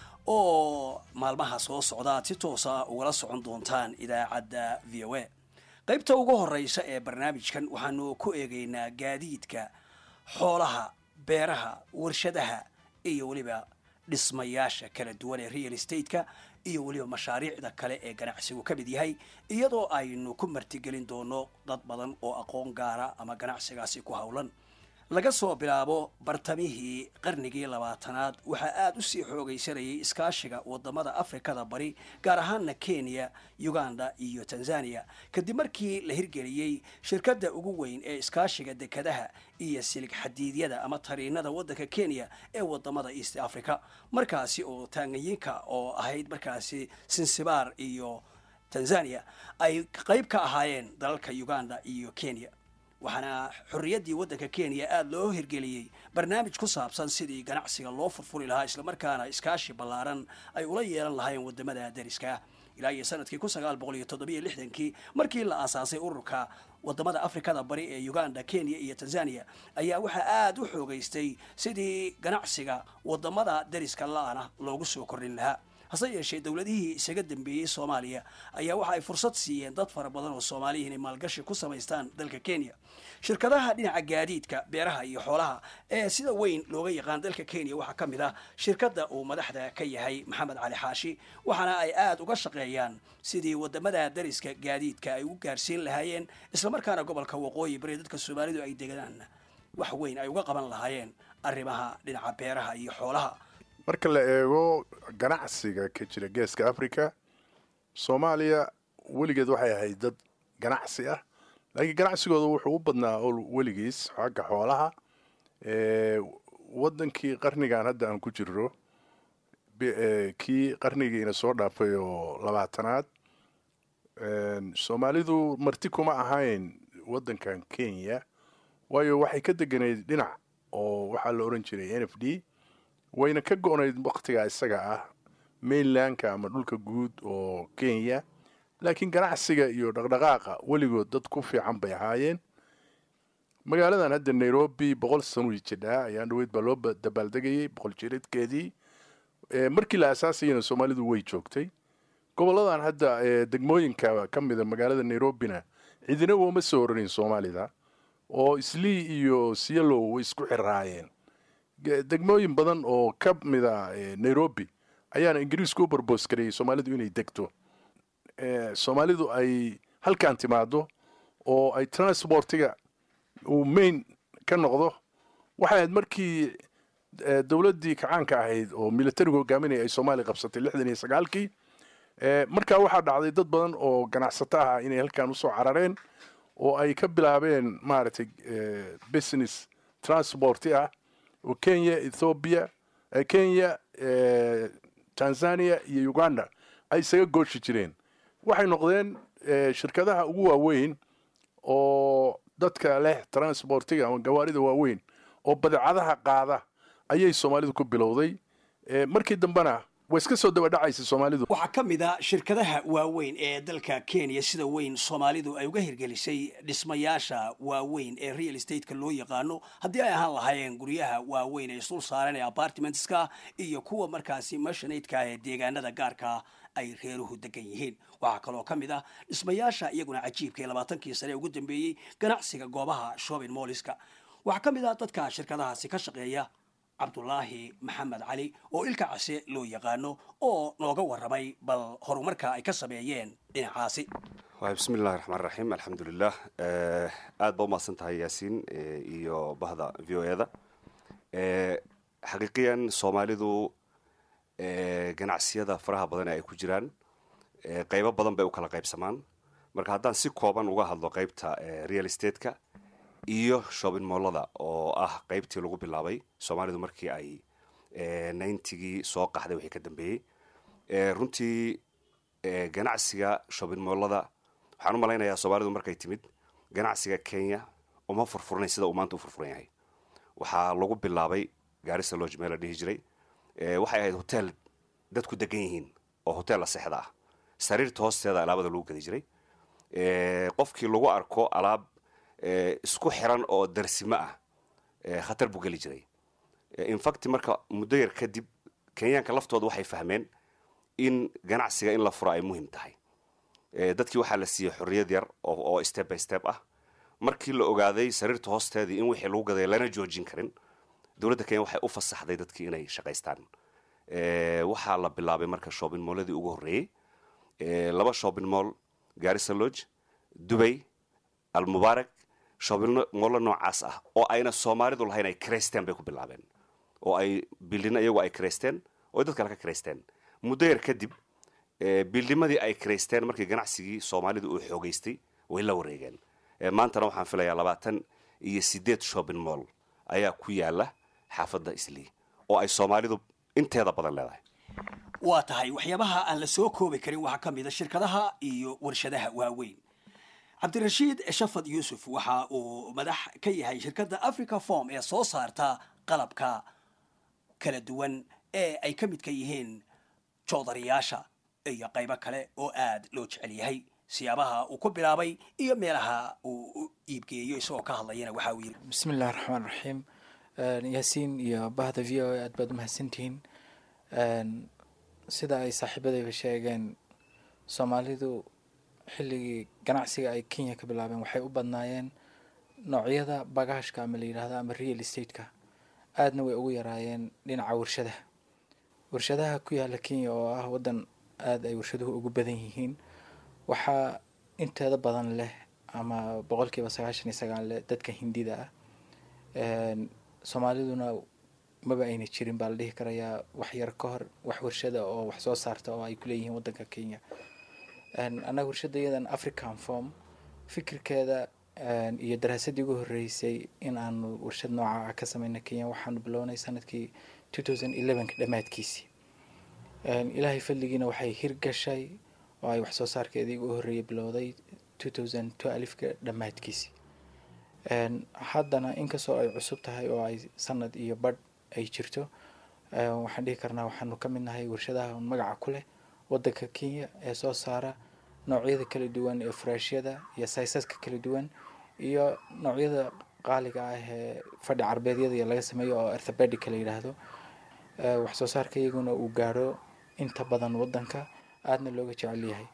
S9: oo maalmaha soo socda aad si toosa ugala socon doontaan idaacadda v o a qaybta ugu horeysa ee barnaamijkan waxaanu ku eegaynaa gaadiidka xoolaha beeraha warshadaha iyo weliba dhismayaasha kala duwan ee real estate-ka iyo weliba mashaariicda kale ee ganacsigu ka mid yahay iyadoo aynu ku martigelin doono dad badan oo aqoon gaara ama ganacsigaasi ku howlan laga soo bilaabo bartamihii qarnigii labaatanaad waxaa aada usii xoogaysanayay iskaashiga wadamada afrikada bari gaar ahaana kenya uganda iyo tanzania kadib markii la hirgeliyey shirkadda ugu weyn ee iskaashiga dekadaha iyo silig xadiidyada ama tariinada waddanka kenya ee wadamada east africa markaasi oo taanganyinka oo ahayd markaasi sinsibaar iyo tanzania ay qayb ka ahaayeen dalalka uganda iyo kenya waxaana xorriyaddii waddanka kenya aada loo hirgeliyey barnaamij ku saabsan sidii ganacsiga loo furfuri lahaa islamarkaana iskaashi ballaaran ay ula yeelan lahaayeen wadamada dariska ilaa iyo sanadkii kun sagaal boqol iyo toddobiyo lixdankii markii la aasaasay ururka wadamada afrikada bari ee uganda kenya iyo tanzania ayaa waxaa aada u xoogaystay sidii ganacsiga wadamada dariska la-ana loogu soo kordhin lahaa hase yeeshee dowladihii isaga dambeeyey soomaaliya ayaa waxa ay fursad siiyeen dad fara badan oo soomaaliya inay maalgashi ku samaystaan dalka kenya shirkadaha dhinaca gaadiidka beeraha iyo xoolaha ee sida weyn looga yaqaan dalka kenya waxaa ka mid ah shirkadda uu madaxda ka yahay maxamed cali xaashi waxaana ay aada uga shaqeeyaan sidii wadamada dariska gaadiidka ay u gaarsiin lahaayeen islamarkaana gobolka waqooyi bari dadka soomaalidu ay degaan wax weyn ay uga qaban lahaayeen arrimaha dhinaca beeraha iyo xoolaha
S10: marka la eego ganacsiga ka jira geeska africa soomaaliya weligeed waxay ahayd dad ganacsi ah laakiin ganacsigooda wuxuu u badnaa weligiis xagga xoolaha wadankii qarnigan hadda aan ku jirro kii qarnigiina soo dhaafay oo labaatanaad soomaalidu marti kuma ahayn wadankan kenya waayo waxay ka deganayd dhinac oo waxaa la oran jiray n f d wayna ka go-nayd waktigaa isaga ah mainlandka ama dhulka guud oo kenya laakiin ganacsiga iyo dhaqdhaqaaqa weligood dad ku fiican bay ahaayeen magaaladan hadda nairobi boqol sano jidhaa ayaan dhaweyd baa loo dabaaldegayay boqol jiradkeedii markii la asaasayana soomaalidu way joogtay goboladan hadda degmooyinka ka mida magaalada nairobina cidina wooma soo oranin soomaalida oo islii iyo sialow way isku xiraayeen degmooyin badan oo ka mida nairobi ayaana ingiriisku u barboos gareeyey soomaalidu inay degto soomaalidu ay halkan timaado oo ay transportiga uu main ka noqdo waxay ahayd markii dowladdii kacaanka ahayd oo militarigu hogaaminaya ay soomaaliya qabsatay lixdan iyo sagaalkii markaa waxaa dhacday dad badan oo ganacsato ah inay halkan usoo carareen oo ay ka bilaabeen maaragtay business transporti ah oo kenya ethoobiya kenya tanzania iyo uganda ay isaga gooshi jireen waxay noqdeen shirkadaha ugu waaweyn oo dadka leh transportiga ama gawaarida waaweyn oo badeecadaha qaada ayay soomaalidu ku bilowday markii dambena way iska soo dabadhacaysa soomaalidu
S9: waxaa ka mid a shirkadaha waaweyn ee dalka kenya sida weyn soomaalidu ay uga hirgelisay dhismayaasha waaweyn ee real estateska loo yaqaano haddii ay ahaan lahaayeen guryaha waaweyn ee isdul saaran ee apartmentska iyo kuwa markaasi mashanaydka ee deegaanada gaarka ay reeruhu degan yihiin waxaa kaloo ka mid ah dhismayaasha iyaguna cajiibka ee labaatankii sane ugu dambeeyey ganacsiga goobaha shopping molliska waxaa ka mid ah dadka shirkadahaasi ka shaqeeya cabdulaahi maxamed cali oo ilka case loo yaqaano oo nooga warramay bal horumarka ay ka sameeyeen dhinacaasi
S11: waay bismi illahi raxmaan raxiim alxamdulilah aada ba umahadsan tahay yaasiin iyo bahda v o e da xaqiiqiyan soomaalidu ganacsiyada faraha badan ay ku jiraan qeybo badan bay u kala qaybsamaan marka haddaan si kooban uga hadlo qeybta real estateca iyo shopping mollada oo ah qeybtii lagu bilaabay soomaalidu markii ay ninetygii soo qaxday wixii ka dambeeyey runtii ganacsiga shopping mollada waxaan u malaynayaa soomaalidu markay timid ganacsiga kenya uma furfurnay sida uu maanta u furfuran yahay waxaa lagu bilaabay gaarisa lodge meel la dhihi jiray waxay ahayd hotel dadku degan yihiin oo hotel la sexda ah sariirta hoosteeda alaabada lagu gadi jiray qofkii lagu arko alaab isku xiran oo darsimo ah khatar buu geli jiray infact marka muddo yar kadib kenyaanka laftooda waxay fahmeen in ganacsiga in la furo ay muhiim tahay dadkii waxaa la siiyey xorriyad yar oo step by step ah markii la ogaaday sariirta hoosteedii in wixii lagu gaday lana joojin karin dowladda kenya waxay u fasaxday dadkii inay shaqaystaan waxaa la bilaabay marka shopping molladii ugu horreeyey laba shopping moll garissa lodge dubay almubaarak shopping mollo noocaas ah oo ayna soomaalidu lahayn ay kreysteen bay ku bilaabeen oo ay bildina iyagu ay kreysteen oo dad kale ka kreysteen muddo yar kadib bildimadii ay kreysteen markii ganacsigii soomaalidu uu xoogeystay way la wareegeen maantana waxaan filayaa labaatan iyo sideed shopping moll ayaa ku yaala xaafadda islii oo ay soomaalidu inteeda badan leedahay
S9: waa tahay waxyaabaha aan la soo koobi karin waxaa ka mid a shirkadaha iyo warshadaha waaweyn cabdirashiid shafad yuusuf waxa uu madax ka yahay shirkadda africa form ee soo saarta qalabka kala duwan ee ay ka midka yihiin joodariyaasha iyo qaybo kale oo aad loo jecel yahay siyaabaha uu ku bilaabay iyo meelaha uu u iibgeeyo isagoo ka hadlayana waxa uu yidhi
S12: bismi illahi raxmaan raxiim yaasiin iyo bahda v o a aad baad umahadsantihiin sida ay saaxiibadayba sheegeen soomaalidu xilligii ganacsiga ay kenya ka bilaabeen waxay u badnaayeen noocyada bagaashka ama la yidhaahdo ama real estate-ka aadna way ugu yaraayeen dhinaca warshadaha warshadaha ku yaala kenya oo ah waddan aada ay warshaduhu ugu badan yihiin waxaa inteeda badan leh ama boqolkiiba sagaashan iyo sagaal leh dadka hindida ah soomaaliduna maba ayna jirin baa la dhihi karayaa wax yar ka hor wax warshada oo wax soo saarta oo ay kuleeyihiin waddanka kenya annaga warshada iyadan african form fikirkeeda iyo daraasadii ugu horreysay in aanu warshad nooca ah ka sameyna kenya waxaanu bilownay sanadkii two thousand elevenka dhammaadkiisii ilaahay fadligiina waxay hirgashay oo ay wax soo saarkeedii ugu horreeyay bilowday two thousand twelfka dhammaadkiisii haddana inkastoo ay cusub tahay oo ay sanad iyo badh ay jirto waxaan dhihi karnaa waxaanu ka mid nahay warshadaha magaca ku leh waddanka kenya ee soo saara noocyada kala duwan ee furaashyada iyo saysaska kala duwan iyo noocyada qaaliga ah ee fadhi carbeedyada laga sameeyo oo arthobedica la yidhaahdo wax soo saarka iyaguna uu gaaro inta badan waddanka aadna looga jecel yahay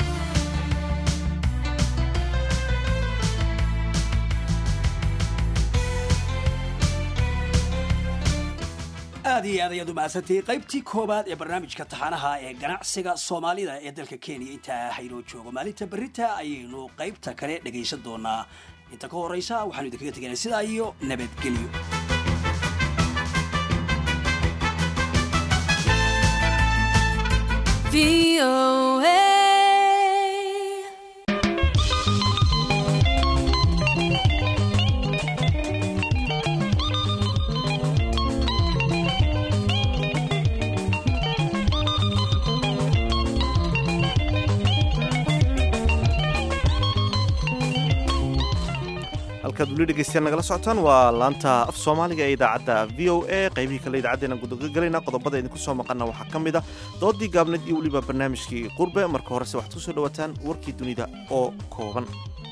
S9: aad iyo aad ayaad umahadsantihiin qaybtii koowaad ee barnaamijka taxanaha ee ganacsiga soomaalida ee dalka kenya intaa haynoo joogo maalinta berita ayaynu qaybta kale dhagaysan doonaa inta ka horeysa waxaanu idinkaga teganay sidaa iyo nabadgelyo
S1: halkaad weli dhegeystayaal nagala socotaan waa laanta af soomaaliga ee idaacadda v o a qaybihii kale idaacaddeenan gudagalayna qodobada idinku soo maqanna waxaa ka mid a doodii gaabneed iyo weliba barnaamijkii qurbe marka horese waxaad ku soo dhowaataan warkii dunida oo kooban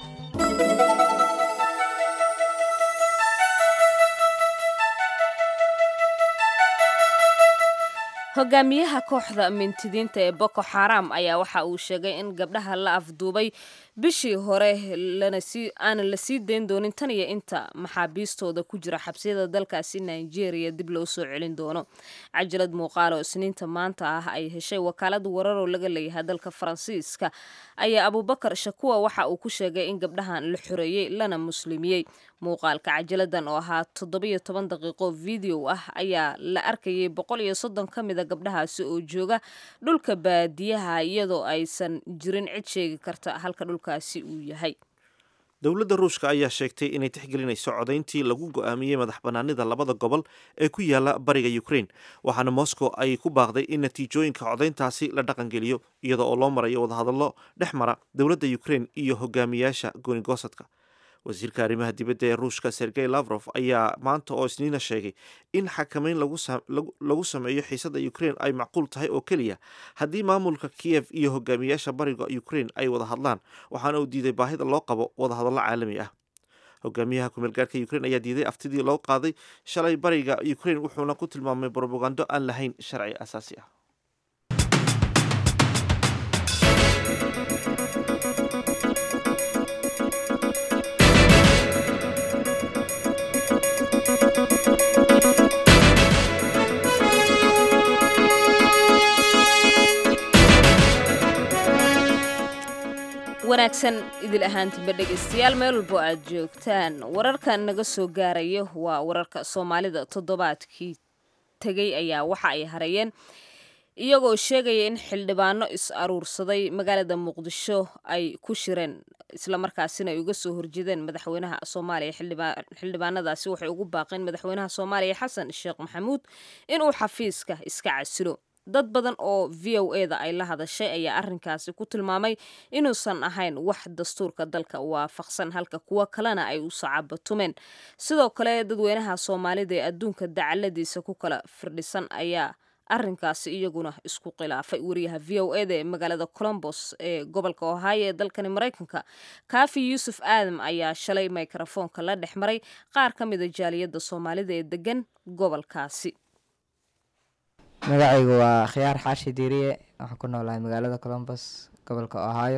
S2: hogaamiyaha kooxda mintidiinta ee boko xaram ayaa waxa uu sheegay in gabdhaha la afduubay bishii hore aanan la sii dayn doonin tan iyo inta maxaabiistooda ku jira xabsiyada dalkaasi nigeria dib loo soo celin doono cajalad muuqaal oo isniinta maanta ah ay heshay wakaalada wararoo laga leeyahay dalka faransiiska ayaa abubakar shakuwa waxa uu ku sheegay in gabdhahan la xoreeyey lana muslimiyey muuqaalka cajaladan oo ahaa toddobiyo toban daqiiqo video ah ayaa la arkayay boqol iyo soddon ka mida gabdhahaasi oo jooga dhulka baadiyaha iyadoo aysan jirin cid sheegi karta halka dhulkaasi uu yahay
S1: dowladda ruushka ayaa sheegtay inay tixgelinayso codayntii lagu go'aamiyey madax bannaanida labada gobol ee ku yaala bariga ukraine waxaana moscow ay ku baaqday in natiijooyinka codayntaasi la dhaqangeliyo iyada oo loo marayo wadahadallo dhex mara dowladda ukraine iyo hogaamiyaasha goonigosadka wasiirka arrimaha dibadda ee ruushka sergey lavrof ayaa maanta oo isniina sheegay in xakameyn lagu sameeyo xiisadda ukraine ay macquul tahay oo keliya haddii maamulka kiyev iyo hogaamiyaasha bariga ukraine ay wada hadlaan waxaana uu diiday baahida loo qabo wadahadallo caalami ah hogaamiyaha kumeelgaarka ukraine ayaa diiday aftidii loo qaaday shalay bariga ukraine wuxuuna ku tilmaamay brobagando aan lahayn sharci asaasi ah
S2: wanaagsan idil ahaantiba dhegaystayaal meel walbo aad joogtaan wararkan naga soo gaaraya waa wararka soomaalida toddobaadkii tegey ayaa waxa ay hareeyeen iyagoo sheegaya in xildhibaano is aruursaday magaalada muqdisho ay ku shireen islamarkaasina ay uga soo horjeedeen madaxweynaha soomaaliya xildhibaanadaasi waxay ugu baaqeen madaxweynaha soomaaliya xasan sheekh maxamuud inuu xafiiska iska casilo dad badan oo v o e da ay la hadashay ayaa arrinkaasi ku tilmaamay inuusan ahayn wax dastuurka dalka waafaqsan halka kuwo kalena ay u sacabatumeen sidoo kale dadweynaha soomaalida ee adduunka dacaladiisa ku kala firdhisan ayaa arrinkaasi iyaguna isku khilaafay wariyaha v o e da ee magaalada colombos ee gobolka ohio ee dalkani maraykanka kaafi yuusuf aadam ayaa shalay mikrofoonka la dhex maray qaar ka mida jaaliyadda soomaalida ee degan gobolkaasi
S13: magacaygu waa khiyaar xaashi diiriye waxaan ku noolahay magaalada colombos gobolka ohio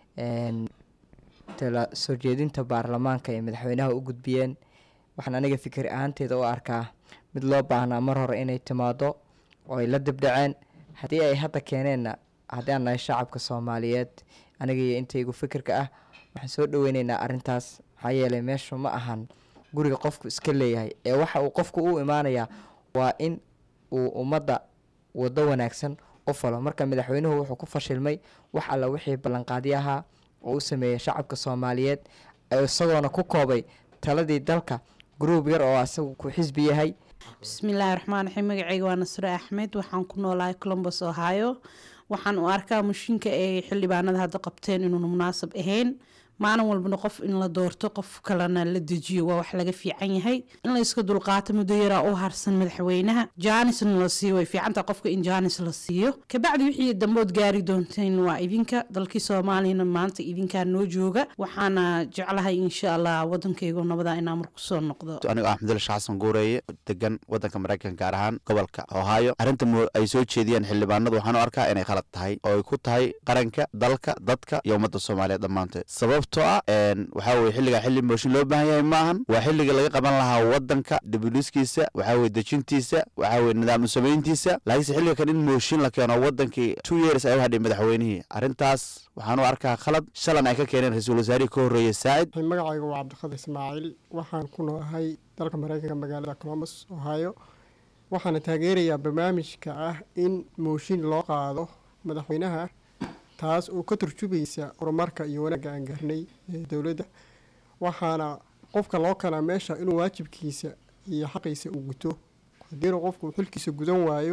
S13: tala soo jeedinta baarlamaanka ee madaxweynaha u gudbiyeen waxaan aniga fikir ahaanteeda u arkaa mid loo baahnaa mar hore inay timaado oo ay la dibdhaceen haddii ay hadda keeneenna haddii aan nahay shacabka soomaaliyeed aniga iyo intaygu fikirka ah waxaan soo dhaweyneynaa arrintaas maxaa yeelay meeshu ma ahan guriga qofku iska leeyahay ee waxa uu qofku u imaanayaa waa in uu ummadda wado wanaagsan u falo marka madaxweynuhu wuxuu ku fashilmay wax alla wixii ballanqaadyo ahaa oo u sameeyay shacabka soomaaliyeed isagoona ku koobay taladii dalka gruub yar oo asagu ku xisbi yahay
S14: bismillaahi raxmaan raxiim magacayga waa nasre axmed waxaan ku noolahay colombos ohio waxaan u arkaa mushinka ay xildhibaanada hadda qabteen inuuna munaasab ahayn maalin walbana qof in la doorto qof kalena la dejiyo waa wax laga fiican yahay in la iska dulqaato muddo yaraa u harsan madaxweynaha jaanisna la siiyo way fiicantaha qofka in jaanis la siiyo kabacdi wixii dambood gaari doonteen waa idinka dalkii soomaaliyana maanta idinkaa noo jooga waxaana jeclahay insha allah wadankaygo nabada inaa mar kusoo noqdo
S15: anigo axmedul sheekh xasan guureeye degan wadanka maraykanka gaar ahaan gobolka ohio arrinta ay soo jeediyeen xildhibaanadu waxaan u arkaa inay khalad tahay oo ay ku tahay qaranka dalka dadka iyo ummadda soomaaliyeed dhammaanteed sababtoo ah waxaa weye xilligaa xilli mooshin loo baahan yahay maahan waa xilliga laga qaban lahaa wadanka dibuliskiisa waxaa weye dejintiisa waxaa weye nidaam u samayntiisa laakiinse xilliga kan in mooshin la keeno wadankii two years ay u hadhay madaxweynihii arrintaas waxaan u arkaa khalad shalan ay ka keeneen ra-iisul wasaarihii ka horreeye saacid
S16: magacayga waa cabdiqadir ismaaciil waxaan ku noolahay dalka maraykanka magaalada colombos ohio waxaana taageerayaa barnaamijka ah in mooshin loo qaado madaxweynaha taas oo ka turjubaysa horumarka iyo wanaagga aan gaarnay ee dowladda waxaana qofka loo kalaa meesha inuu waajibkiisa iyo xaqiisa uu guto haddiina qofku xilkiisa gudan waayo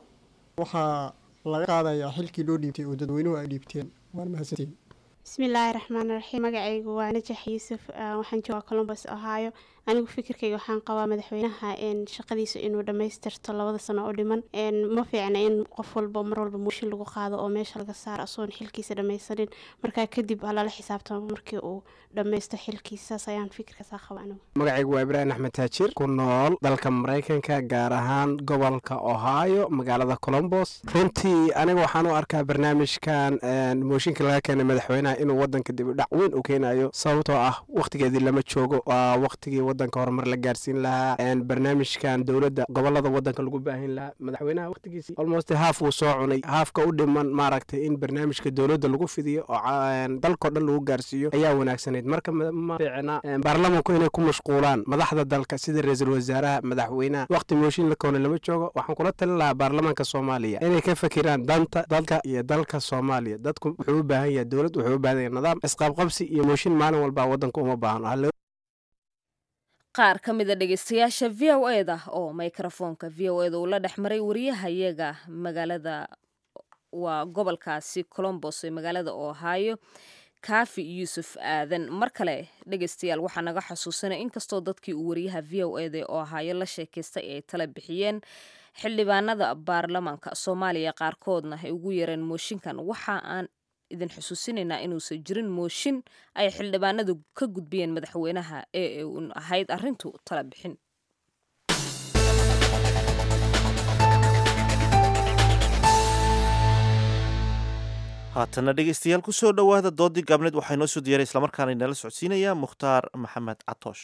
S16: waxaa laga qaadayaa xilkii loo dhiibtay oo dadweynuhu ay dhiibteen waan mahadsantiin
S17: bismillaahi raxmaan raxiim magacaygu waa najax yuusuf waxaan joogaa colombos ohio anigu fikirkayga waxaan qabaa madaxweynaha shaqadiisa inuu dhammaystirto labada sano oo dhiman ma fiicna in qof walba mar walba muushin lagu qaado oo meesha laga saaro asoon xilkiisa dhammaysanin markaa kadib lala xisaabtamo markii uu dhammaysto xilkiisaas ayaan fikirkaasaa qaba anigu
S18: magacaygu waa ibraahim axmed taajir ku nool dalka maraykanka gaar ahaan gobolka ohio magaalada colombos runtii aniga waxaan u arkaa barnaamijkan mooshinka laga keenay madaxweynaha inuu wadanka dib u dhac weyn u keenayo sababtoo ah wakhtigeedii lama joogo waa wakhtigii wadanka horumar la gaarsiin lahaa barnaamijkan dowladda gobolada wadanka lagu baahin lahaa madaxweynaha wakhtigiisii almost haaf uu soo cunay haafka u dhiman maaragtay in barnaamijka dowladda lagu fidiyo oo dalkao dhan lagu gaarsiiyo ayaa wanaagsanayd marka ma fiicna baarlamanku inay ku mashquulaan madaxda dalka sida ra-iisul wasaaraha madaxweynaha wakhti mooshin la koona lama joogo waxaan kula talin lahaa baarlamaanka soomaaliya inay ka fakiraan danta dalka iyo dalka soomaaliya dadku wuxuu u baahan yahay dowlad wuxuu u baahan yahay nidaam isqaabqabsi iyo mooshin maalin walba wadanka uma baahno
S2: qaar ka mida dhegeystayaasha v o e da oo mikrofoonka v o e da uu la dhex maray wariyahayaga magaalada waa gobolkaasi colombos ee magaalada ohio kaafi yuusuf aadan mar kale dhegaystayaal waxaa naga xasuusanaya inkastoo dadkii uu wariyaha v o eda oo ahaayo la sheekaystay ay tala bixiyeen xildhibaanada baarlamaanka soomaaliya qaarkoodna ay ugu yareen mooshinkan waxa aan idin xusuusinaynaa inuusan jirin mooshin ay xildhibaanadu ka gudbiyeen madaxweynaha ee uun ahayd arrintu tala bixin
S1: haatana dhegeystayaal kusoo dhowaada doodii gaabneed waxaa inoo soo diyaaray islamarkaana inala socodsiinaya mukhtaar maxamed catoosh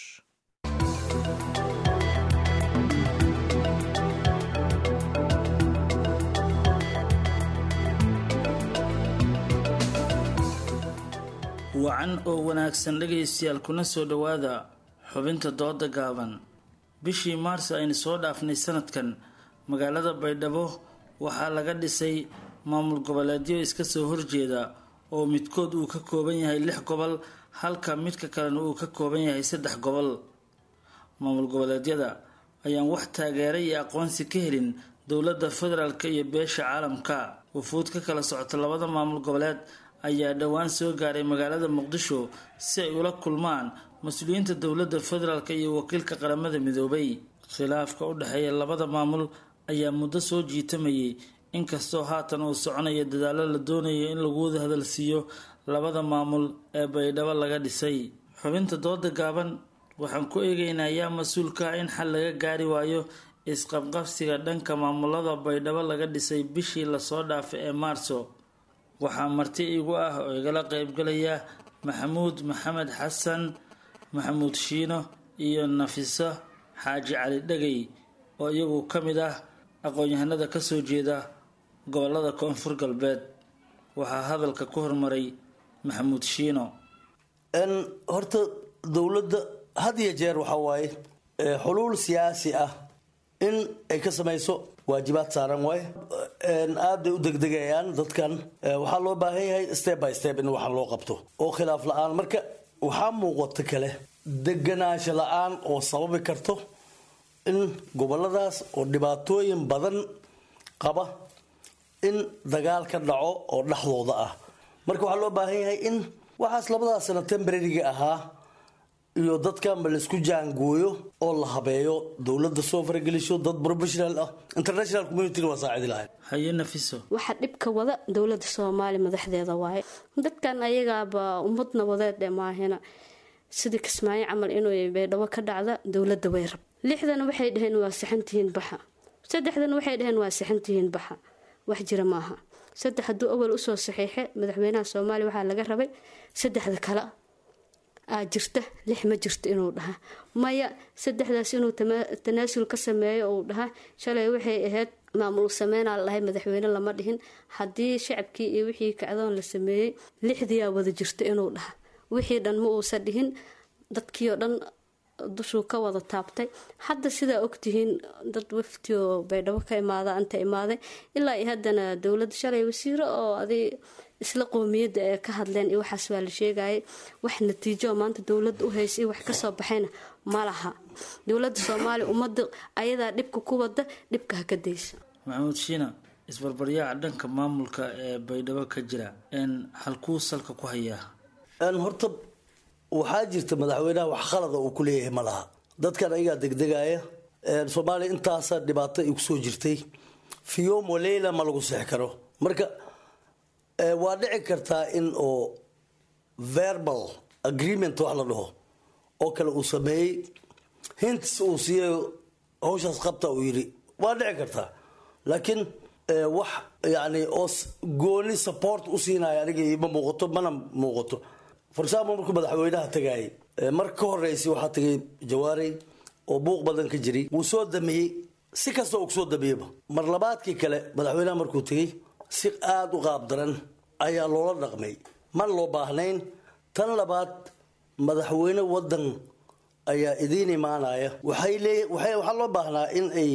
S19: wacan oo wanaagsan dhegaystayaal kuna soo dhowaada xubinta dooda gaaban bishii maars aynu soo dhaafnay sanadkan magaalada baydhabo waxaa laga dhisay maamul goboleedyo iska soo horjeeda oo midkood uu ka kooban yahay lix gobol halka midka kalena uu ka kooban yahay saddex gobol maamul goboleedyada ayaan wax taageera iyo aqoonsi ka helin dowladda federaalk iyo beesha caalamka wufuud ka kala socota labada maamul goboleed ayaa dhowaan soo gaaray magaalada muqdisho si ay ula kulmaan mas-uuliyiinta dowladda federaalk iyo wakiilka qaramada midoobay khilaafka u dhexeeya labada maamul ayaa muddo soo jiitamayay inkastoo haatan uu soconaya dadaalo la doonayo in lagu wada hadalsiiyo labada maamul ee baydhabo laga dhisay xubinta dooda gaaban waxaan ku eegaynaa yaa mas-uulka ah in xal laga gaari waayo isqabqabsiga dhanka maamulada baydhabo laga dhisay bishii lasoo dhaafay ee maarso waxaa marti igu ah oo igala qeybgalaya maxamuud maxamed xasan maxamuud shiino iyo nafiso xaaji cali dhegey oo iyagu ka mid ah aqoon-yahanada kasoo jeeda gobolada koonfur galbeed waxaa hadalka ku hormaray maxamuud shiino
S20: horta dowladda had iyo jeer waxaa waaye xuluul siyaasi ah in ay ka samayso waajibaad saaran waay aad bay u degdegayaan dadkan waxaa loo baahan yahay step by step in waxaan loo qabto oo khilaaf la-aan marka waxaa muuqato kale deganaansho la-aan oo sababi karto in goboladaas oo dhibaatooyin badan qaba in dagaal ka dhaco oo dhexdooda ah marka waxaa loo baahan yahay in waxaas labadaas sano tembrariga ahaa iyo dadkanba laisku jaangooyo oo la habeeyo dowladda soo faragelisho dad professional ah international communityn waa saacidi lahayd
S19: haye nafiso
S21: waxaa dhibka wada dowladda soomaaliya madaxdeeda waaye dadkan ayagaaba ummad nabadeed ee maahina sidii kismaayo camal inuu baydhabo ka dhacda dowladda way rab lixdan waxay dhaheen waa sixantihiin baxa saddexdan waxay dhaheen waa sixantihiin baxa wax jira maaha saddex hadduu awal usoo saxiixe madaxweynaha soomaaliya waxaa laga rabay saddexda kale aa jirta lix ma jirto inuu dhaha maya saddexdaas inuu tanaasul ka sameeyo uu dhaha shalay waxay ahayd maamul sameynaa lalahay madaxweyne lama dhihin haddii shacabkii iyo wixii kacdoon la sameeyey lixdiyaa wada jirta inuu dhaha wixii dhan ma uusan dhihin dadkii oo dhan dushuu ka wada taabtay hadda sidaa ogtihiin dad wafti oo baydhabo ka imaada anta imaaday ilaa iyo haddana dowladda shalay wasiiro oo aday isla qoomiyadda ee ka hadleen iyo waxaas waa la sheegayay wax natiijo oo maanta dowladda u haysa iyo wax kasoo baxayna ma laha dowladda soomaaliya ummadda ayadaa dhibka ku wada dhibka ha ka daysa
S19: maxamuud shiina isbarbaryaaca dhanka maamulka ee baydhabo ka jira n halkuu salka ku hayaa
S20: horta waxaa jirta madaxweynaha wax khalada uu ku leeyahay ma laha dadkan ayagaa degdegaya soomaaliya intaasa dhibaato ay kusoo jirtay fiyom waleyla ma lagu seex karo marka waa dhici kartaa in oo verbal agreement wax la dhaho oo kale uu sameeyey hints uu siiyay hawshaas qabta uu yidhi waa dhici kartaa laakiin wax yani oo gooni support u siinaya aniga ma muuqato mana muuqato for example markuu madaxweynaha tagaayay mar ka horeysay waxaa tagay jawaarey oo buuq badan ka jiray wuu soo damiyey si kasta uu kusoo damiyeyba mar labaadkii kale madaxweynaha markuu tegey si aada u qaab daran ayaa loola dhaqmay man loo baahnayn tan labaad madaxweyne wadan ayaa idiin imaanaya waxay leey waxaa loo baahnaa in ay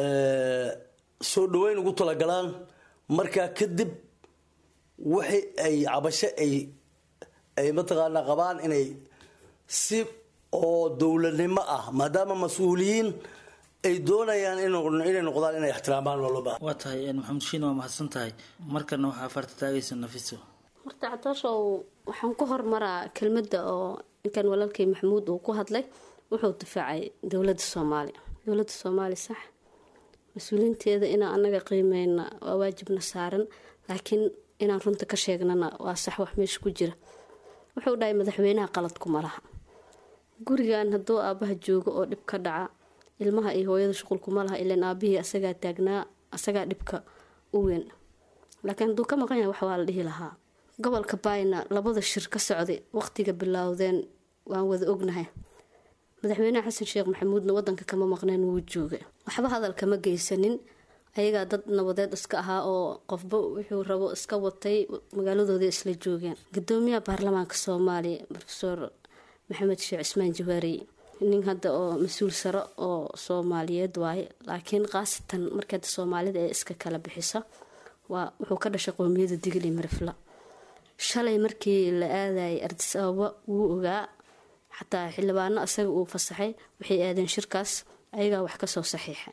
S20: soo dhaweyn ugu talagalaan markaa kadib wixi ay cabasho ay ay mataqaanaa qabaan inay si oo dowladnimo ah maadaama mas-uuliyiin ay doonayaan inay noqdaan inay ixtiraamaan waa loo baahan
S19: waa tahay maxamed shiin waa mahadsan tahay markana waxaa farta taagaysa nafiso
S21: horta cadaashow waxaan ku hormaraa kelmadda oo ninkan walaalkay maxamuud uu ku hadlay wuxuu difaacay dowladda soomaaliya dowladda soomaaliya sax mas-uuliinteeda inaan anaga qiimeyna waa waajibna saaran laakiin inaan runta ka sheegnana waa sax wax meesha ku jira wuxuu dhahay madaxweynaha qaladkuma laha gurigan hadduu aabaha joogo oo dhib ka dhaca ilmaha iyo hooyada shuqulkuma laha ilan aabihii asagaa taagnaa asagaa dhibka u weyn laakiin hadduu ka maqan yahay wax waa la dhihi lahaa gobolka bayna labada shir ka socday waqtiga bilowdeen waan wada ognahay madaxweynaha xasan sheekh maxamuudna wadanka kama maqneen wuu joogay waxba hadal kama geysanin ayagaa dad nabadeed iska ahaa oo qofba wuxuu rabo iska watay magaaladooda isla joogeen gudoomiyaha baarlamaanka soomaaliya rofeor maxamed sheekh cismaan jawaarey nin hadda oo mas-uul sare oo soomaaliyeed waaye laakiin khaasatan markeeda soomaalida ee iska kala bixisa waa wuxuu ka dhashay qoomiyada digli marifla shalay markii la aadayay ardis ababa wuu ogaa xataa xildhibaano asaga uu fasaxay waxay aadeen shirkaas ayagaa wax kasoo saxiixa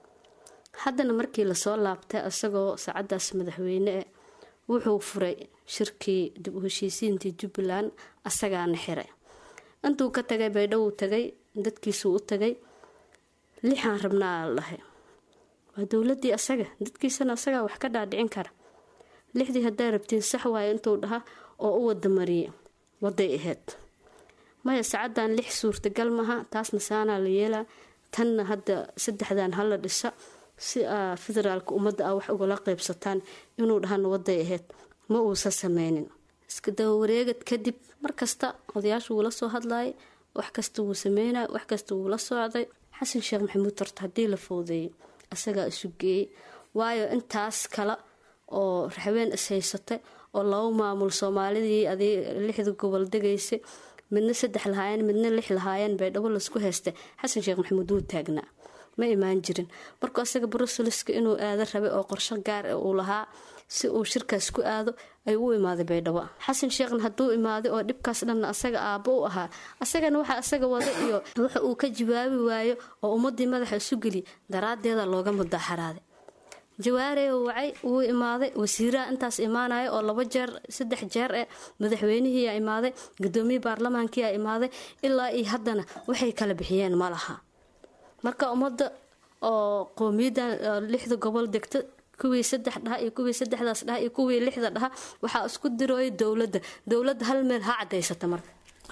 S21: haddana markii lasoo laabtay isagoo saacadaas madaxweyne e wuxuu furay shirkii dib u heshiisiintii jubbaland asagaana xiray intuu ka tagay baydhowuu tagay dadkiisuu u tagay lixaan rabnaa la dhahay waa dowladii asaga dadkiisana asagaa wax ka dhaadhicin kara lixdii haddaa rabtiin sax waayo intuu dhaha oo u wada mariyay waday ahayd maya saacadan lix suurtagal maha taasna saanaa la yeelaa tanna hadda saddexdan hala dhisa si aa federaalka ummadda ah wax ugala qeybsataan inuu dhahana waday ahayd ma uusan sameynin iska dabawareegad kadib markasta odayaashu wuu la soo hadlayay wax kasta wuu sameynay wax kasta wuu la socday xasan sheekh maxamuud horta haddii la fowdeeyay asagaa isu geeyey waayo intaas kale oo raxween ishaysatay oo laba maamul soomaalidii adig lixda gobol degaysay midna saddex lahaayeen midna lix lahaayeen baydhabo laisku haystay xasan sheekh maxamuud wuu taagnaa ma imaan jirin markuu asaga bruselska inuu aado rabay oo qorsho gaar ah uu lahaa si uu shirkaas ku aado ay u imaaday baydhabo xasan sheekhna hadduu imaaday oo dhibkaas dhanna asaga aabbo u ahaa asagana waxa asaga wada iyo waxa uu ka jawaabi waayo oo ummadii madaxa isu geliy daraadeeda looga mudaaxaraaday jawaarey wacay wuu imaaday wasiiraha intaas imaanaya oo laba jeer saddex jeer eh madaxweynihiiyaa imaaday gudoomiye baarlamaankiyaa imaaday ilaa iyo haddana waxay kala bixiyeen ma laha marka ummadda oo qowmiyadan lixda gobol degta kuwii saddex dhaha iyo kuwii saddexdaas dhaha iyo kuwii lixda dhaha waxaa isku dirooya dowladda dowladda hal meel ha cadaysata marka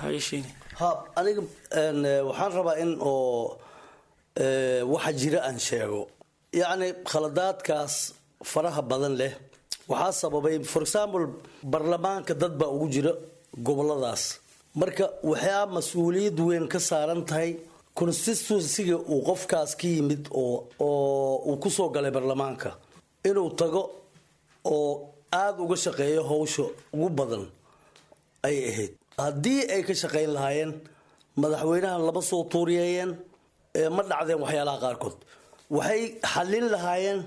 S20: ha aniga waxaan rabaa in oo waxa jira aan sheego yacni khaladaadkaas faraha badan leh waxaa sababay for example baarlamaanka dad baa ugu jira goboladaas marka waxaa mas-uuliyad weyn ka saaran tahay constituencyga uu qofkaas ka yimid oo oo uu kusoo galay baarlamaanka inuu tago oo aada uga shaqeeyo howsha ugu badan ay ahayd haddii ay ka shaqayn lahaayeen madaxweynahan lama soo tuuriyeeyeen ma dhacdeen waxyaalaha qaarkood waxay xallin lahaayeen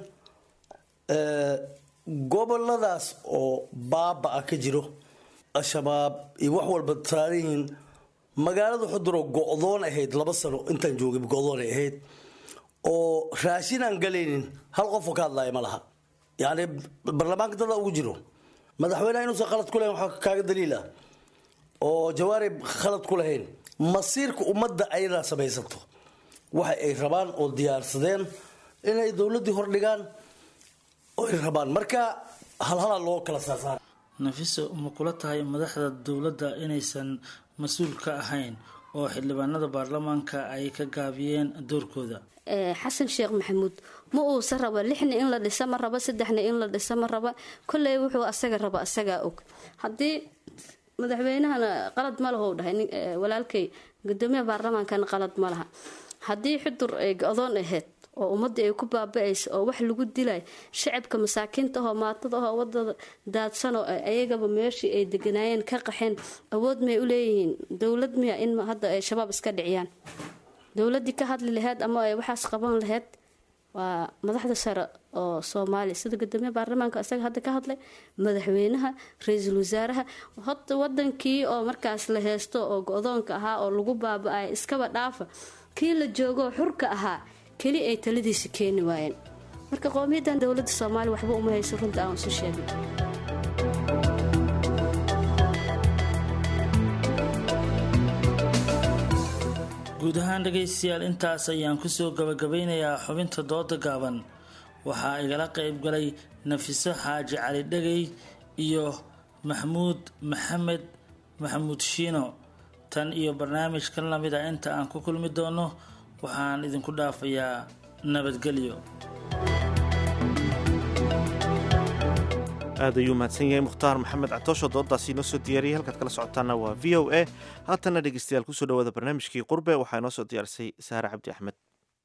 S20: goboladaas oo baaba-a ka jiro al-shabaab iyo wax walba saaran yihiin magaalada xuduroo go-doon ahayd laba sano intaan joogay go-doonay ahayd oo raashin aan galaynin hal qofoo ka hadlaaya ma laha yacni baarlamaanka dada ugu jiro madaxweyneha inuusan khalad ku lahayn waxaa kaaga daliil ah oo jawaari khalad ku lahayn masiirka ummadda ayadaa samaysato waxa ay rabaan oo diyaarsadeen inay dowladdii hordhigaan oo ay rabaan marka halhalaa loo kala saarsaara
S19: nafiso ma kula tahay madaxda dowladda inaysan mas-uul ka ahayn oo xildhibaanada baarlamaanka ay ka gaabiyeen doorkooda
S21: xasan sheekh maxamuud ma uusa raba lixna in la dhisa ma raba saddexna in la dhisa ma raba kolley wuxuu asaga raba asagaa og haddii madaxweynahana qalad ma laha u dhahay walaalkay gudoomiyaha baarlamaankana qalad ma laha haddii xudur ay go-doon ahayd oo ummadii ay ku baaba-aysa oo wax lagu dilay shacabka masaakiinta ahoo maatada ahoo wadada daadsanoo ayagaba meeshii ay deganaayeen ka qaxeen awood may u leeyihiin dowlad miya in hadda ay shabaab iska dhiciyaan dowladii ka hadli laheyd ama ay waxaas qaban laheyd waa madaxda sare oo soomaaliya sida gudoomiyaha baarlamaanka isaga hadda ka hadlay madaxweynaha ra-iisul wasaaraha hota wadankii oo markaas la heysto oo go-doonka ahaa oo lagu baaba-ay iskaba dhaafa kii la joogoo xurka ahaa keli ay taladiisa keeni waayeen marka qowmiyadan dowladda soomaaliya waxba uma hayso runta aan isu sheegay
S19: guud ahaan dhegaystayaal intaas ayaan kusoo gabagabeynayaa xubinta dooda gaaban waxaa igala qayb galay nafiso xaaji cali dhegay iyo maxmuud maxamed maxamuud shiino tan iyo barnaamijkan lamid a inta aan ku kulmi doono waxaan idinku dhaafayaa nabadgelyo
S1: aad ayuu mahadsan yahay mukhtaar maxamed catoosho doodaasi inoo soo diyaariyay halkaad kala socotaana waa v o a haatanna dhegeystayaal kusoo dhawaada barnaamijkii qurbe waxaa inoo soo diyaarisay saare cabdi axmed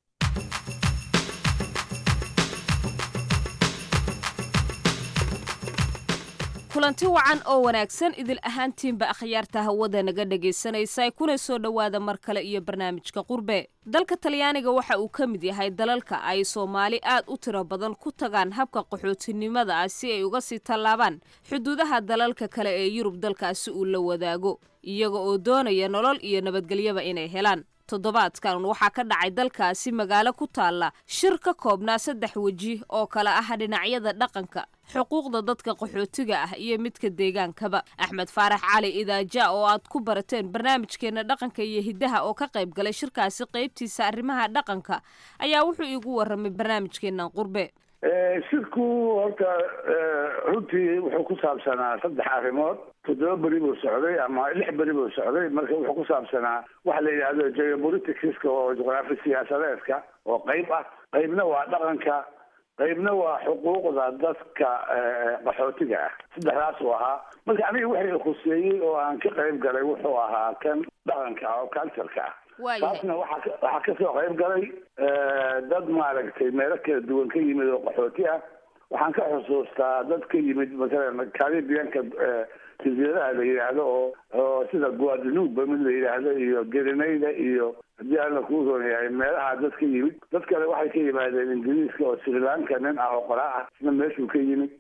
S2: kulanti wacan oo wanaagsan idil ahaantiinba akhyaarta hawada naga dhegaysanaysa kuna soo dhowaada mar kale iyo barnaamijka qurbe dalka talyaaniga waxa uu ka mid yahay dalalka ay soomaali aad u tiro badan ku tagaan habka qaxootinimada ah si ay uga sii tallaabaan xuduudaha dalalka kale ee yurub dalkaasi uu la wadaago iyaga oo doonaya nolol iyo nabadgelyaba inay helaan toddobaadkan waxaa ka dhacay dalkaasi magaalo ku taalla shir ka koobnaa saddex weji oo kale ah dhinacyada dhaqanka xuquuqda dadka qaxootiga ah iyo midka deegaankaba axmed faarax cali idaaja oo aad ku barateen barnaamijkeena dhaqanka iyo hiddaha oo ka qayb galay shirkaasi qaybtiisa arrimaha dhaqanka ayaa wuxuu iigu warramay barnaamijkeenan qurbe
S3: shirku horta runtii wuxuu ku saabsanaa saddex arrimood toddoba beri buu socday ama lix beri buu socday marka wuxuu ku saabsanaa waxa la yidhahdo geopoliticska oo juqraafi siyaasadeedka oo qayb ah qaybna waa dhaqanka qaybna waa xuquuqda dadka qaxootiga ah saddexdaas uu ahaa marka aniga wixii khuseeyey oo aan ka qayb galay wuxuu ahaa kan dhaqanka oo cultureka ah taasna waxaa waxaa kasoo qayb galay dad maaragtay meelo kala duwan ka yimid oo qaxooti ah waxaan ka xusuustaa dad ka yimid masalan caribianka jasiiradaha la yidhaahdo oo oo sida guadalupe mid la yidhaahdo iyo gelinayda iyo haddii alla kuu roonayahay meelaha dad ka yimid dad kale waxay ka yimaadeen ingiriiska oo sri lanka nin ah oo qoraa ah isna meeshuu ka yimid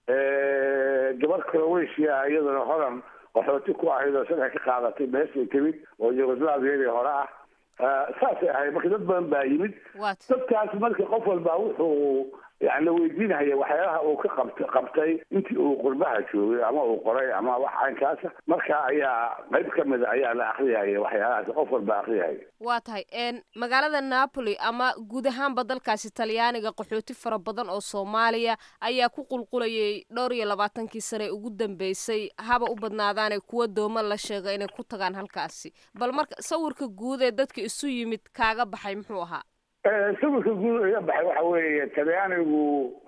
S3: gabar croatia iyaduna horan qaxooti ku ahayd oo sharci ka qaadatay meeshay timid oo yugoslaviadii hore ah saasay ahayd marka dad badan baa yimid dadkaas marka qof walba wuxuu yani la weydiinaya waxyaalaha uu ka qabt qabtay intii uu qurbaha joogay ama uu qoray ama wax caynkaasa marka ayaa qayb ka mida ayaa la akriyaya waxyaalahaas qof walba akriyaya
S2: waa tahay magaalada napoli ama guud ahaanba dalkaasi talyaaniga qaxooti fara badan oo soomaaliya ayaa ku qulqulayay dhowr iyo labaatankii sane ugu dambeysay haba u badnaadaane kuwa dooma la sheega inay ku tagaan halkaasi bal marka sawirka guud ee dadka isu yimid kaaga baxay muxuu ahaa
S3: sawirka guud iga baxay waxa weeye talyaanigu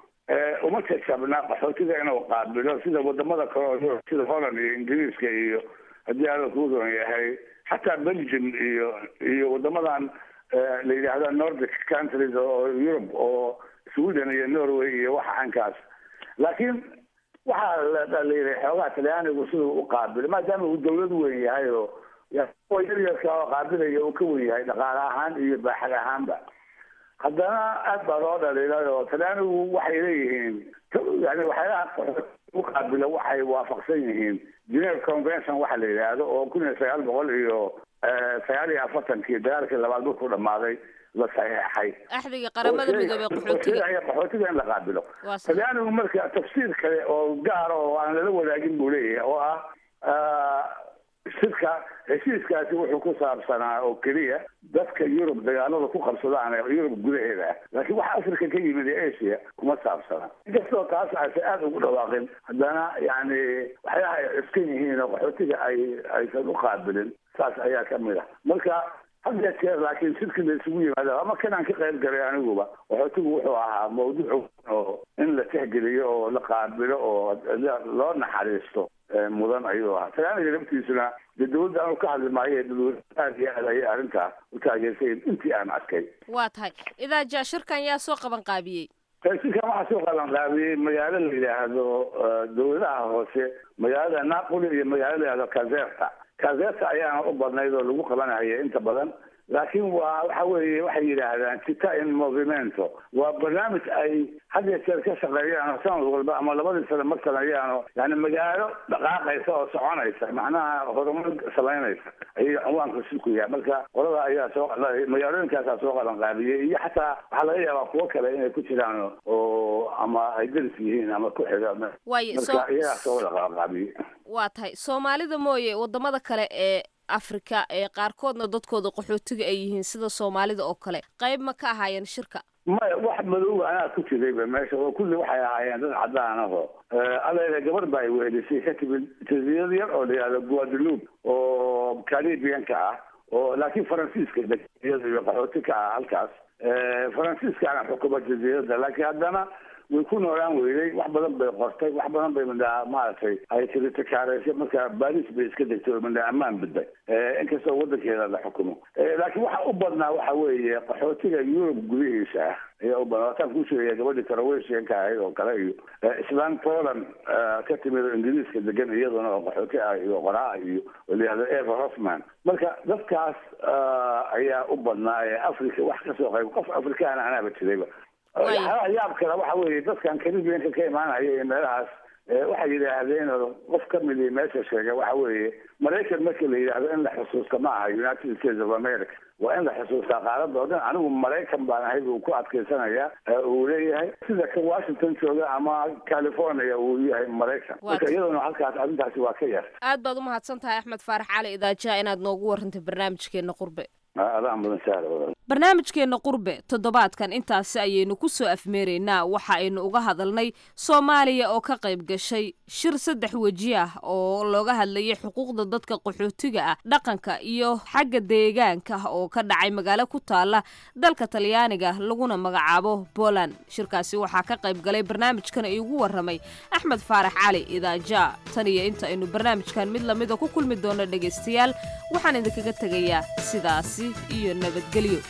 S3: uma jajabna qaxootiga inuu qaabilo sida wadamada kale sida holland iyo ingiriiska iyo haddii alla kuu roon yahay xataa belgium iyo iyo wadamadan la yidhaahda nordic countries oo europe oo sweden iyo norway iyo waxa cankaas laakiin waxaa la yidhi xoogaha talyaanigu siduu u qaabilo maadaama uu dawlad weyn yahay oo yaryarka oo qaabilaya uu ka wen yahay dhaqaale ahaan iyo baaxad ahaanba haddana aad baa loo dhaliilay oo talyaanigu waxay leeyihiin yani waxyaalaha u qaabilo waxay waafaqsan yihiin geneve convention waxa la yidhaahdo oo kun iyo sagaal boqol iyo sagaal iyo afartankii dagaalkii labaad markuu dhamaaday la saxeexay
S2: axdiga qaramada midoobey qaxootiga
S3: qaxootiga in la qaabilo talyaanigu marka tafsiir kale oo gaar oo aan lala wadaagin buu leeyahay oo ah shirka heshiiskaasi wuxuu ku saabsanaa oo keliya dadka yurub dagaalada ku qabsadaan ee yurub gudaheeda ah laakiin waxa africa ka yimid ee asia kuma saabsana inkastoo taas aysan aada ugu dhawaaqin haddana yani waxyaha ay cuskan yihiin oo qaxootiga ay aysan u qaabilin saas ayaa ka mid ah marka had ya jeer laakiin shirkii la isugu yimaado ama kanaan ka qayb galay aniguba qaxootigu wuxuu ahaa mawduuc oo in la tixgeliyo oo la qaabilo oo loo naxariisto mudan ayuu ahaa talyaaniga laftiisuna dee dawladda aanu ka hadli maayo dadweyne aad iyo aad ayay arrintaa u taageersayen intii aan arkay
S2: waa tahay idaaja shirkan yaa soo qaban qaabiyey
S3: shirkan waxaa soo qaban qaabiyey magaalo la yidhaahdo dawladaha hoose magaalada napoli iyo magaalo la yidhahdo kazerta kazerta ayaana u badnayd oo lagu qabanaya inta badan laakiin waa waxa weeye waxay yidhaahdaan cita in movimento waa barnaamij ay had iyo jeer ka shaqeeyaan sanad walba ama labadii sano mar sameeyaano yani magaalo dhaqaaqaysa oo soconaysa macnaha horumar samaynaysa ayay cinwaanka shirku yahay marka qolada ayaa soo magaalooyinkaasaa soo qaban qaabiyey iyo xataa waxaa laga yaabaa kuwo kale inay ku jiraan oo ama ay deris yihiin ama ku xiga
S2: Waaye,
S3: marka
S2: soo-
S3: iyagaa soo wada qaban qaabiyey
S2: waa tahay soomaalida mooye wadamada kale ee afrika ee qaarkoodna dadkooda qaxootiga ay yihiin sida soomaalida oo kale qayb ma ka ahaayeen shirka
S3: maya wax madow anaa ku jirayba meesha oo kulli waxay ahaayeen dad cadaan aho aleele gabar baa ay weelisay ka timid jasiirad yar oo la yihahdo guadeloupe oo caribianka ah oo laakiin faransiiska iyada iyo qaxooti ka ah halkaas faransiiskaana xukuma jasiiradda laakiin haddana way ku noolaan weyday wax badan bay qortay wax badan bay midhaa maaragtay ay tiritakaaraysay marka baris bay iska degtay oo midhaa ammaan badday inkastoo wadankeeda la xukumo laakiin waxa u badnaa waxa weeye qaxootiga yurub gudihiisa ah ayaa u badnaa wataan kuu sheegaya gabadhii karaweshianka ahayd oo kale iyo islaan poland ka timid oo ingiriiska degan iyaduna oo qaxooti ah iyo qoraa iyo oo la yihahdo eva hoffman marka dadkaas ayaa u badnaa ee africa wax kasoo qayb qof afrikaana anaaba jirayba waxyaalaha yaab kale waxa weeye dadkan caribianka ka imaanaya iyo meelahaas waxay yidhaahdeen oo qof ka midii meesha sheegay waxa weeye maraykan marka la yidhaahdo in la xusuusta ma aha united states of america waa in la xusuustaa qaaradda oo dhan anigu maraykan baan ahay buu ku adkaysanaya uu leeyahay sida kan washington jooga ama california uu yahay maraykan marka iyaduna halkaas arrintaasi waa ka yar
S2: aad baad u mahadsan tahay axmed faarax cali idaajaha inaad noogu warantay barnaamijkeena qurbe
S3: adaa mudan sahla
S2: barnaamijkeenna qurbe toddobaadkan intaasi ayaynu ku soo afmeeraynaa waxa aynu uga hadalnay soomaaliya oo ka qayb gashay shir saddex weji ah oo looga hadlayay xuquuqda dadka qaxootiga ah dhaqanka iyo xagga deegaanka oo ka dhacay magaalo ku taala dalka talyaaniga laguna magacaabo poland shirkaasi waxaa ka qayb galay barnaamijkan iigu waramay axmed faarax cali idaaja tan iyo inta aynu barnaamijkan mid lamida ku kulmi doono dhegaystayaal waxaan idinkaga tegayaa sidaasi iyo nabadgelyo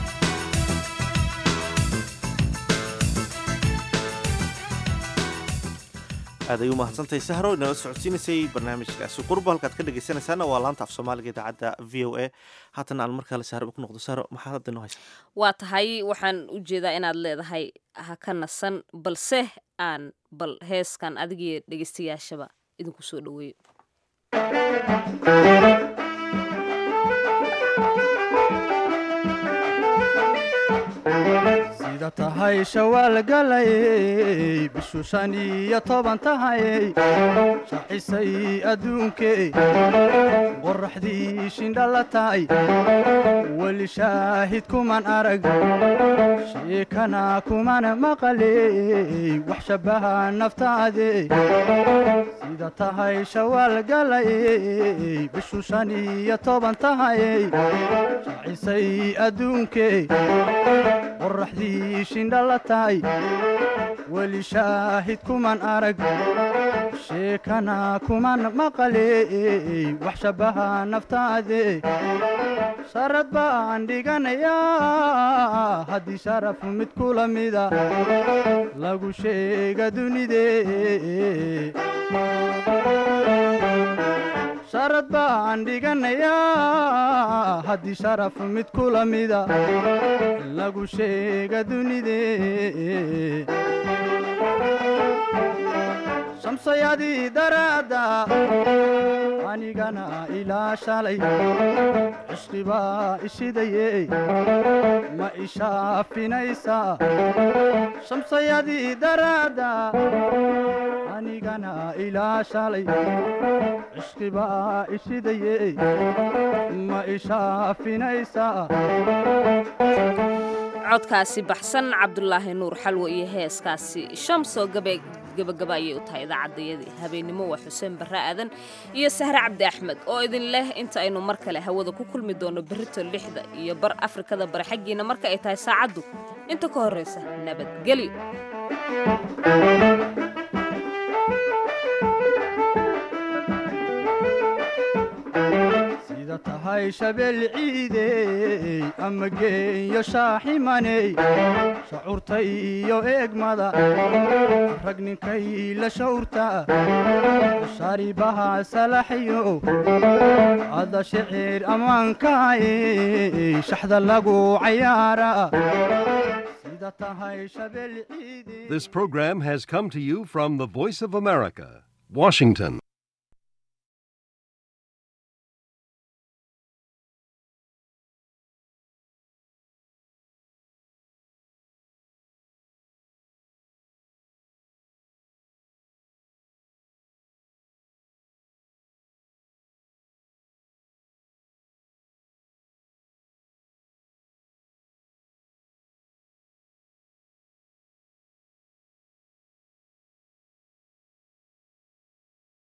S1: aad ay u mahadsantahay sahro inala socodsiinaysay barnaamijkaasi qurba halkaad ka dhegaysanaysaana waa laanta af soomaaliga idaacadda v o a haatan aan markale sahro ku noqdo sahro maxaa hadda inoo haysa
S2: waa tahay waxaan u jeedaa inaad leedahay ha ka nasan balse aan bal heeskan adigiyo dhegaystayaashaba idinku soo dhaweeyo
S5: sida tahay shawaal galayey bishu shan iyo toban tahayey shaxisay adduunkey qoraxdii shindhala tahay weli shaahid kuman arag sheekana kuman maqaley wax shabbaha naftaade sida tahay shawaal galayey bishu shan iyo toban tahayey shaxisay adduunkey qoraxdii shindhala tahay weli shaahid kuman arag sheekana kuman maqaley wax shabbaha naftaade sharad baan dhiganayaa haddii sharaf mid kula mida lagu sheega dunidee sharad baan dhiganayaa haddii sharaf mid kula mida lagu sheega dunidee shamsayadii daraadda anigana ilaa shalay cishqibaa ishidaye ma ishaafinaysaa shamsayadii daraadda anigana ilaa shalay cishqibaa ishidaye ma ishaafinaysaa
S2: codkaasi baxsan cabdulaahi nuur xalwo iyo heeskaasi shamsoo gabe gabagaba ayay u tahay idaacaddayadii habeennimo waa xuseen barre aadan iyo sahre cabdi axmed oo idin leh inta aynu mar kale hawada ku kulmi doono berrito lixda iyo bar afrikada bare xaggiina marka ay tahay saacaddu inta ka horraysa nabadgelyo
S5: sida tahay shabeel ciidey ama geeyo shaaximaney shacuurta iyo eegmada rag ninkay la shawrta sharibaha salaxyo ada shicir ammaankaay shaxda lagu cayaara sida tahay shabeel ciidey
S22: This program has come to you from the Voice of America, Washington.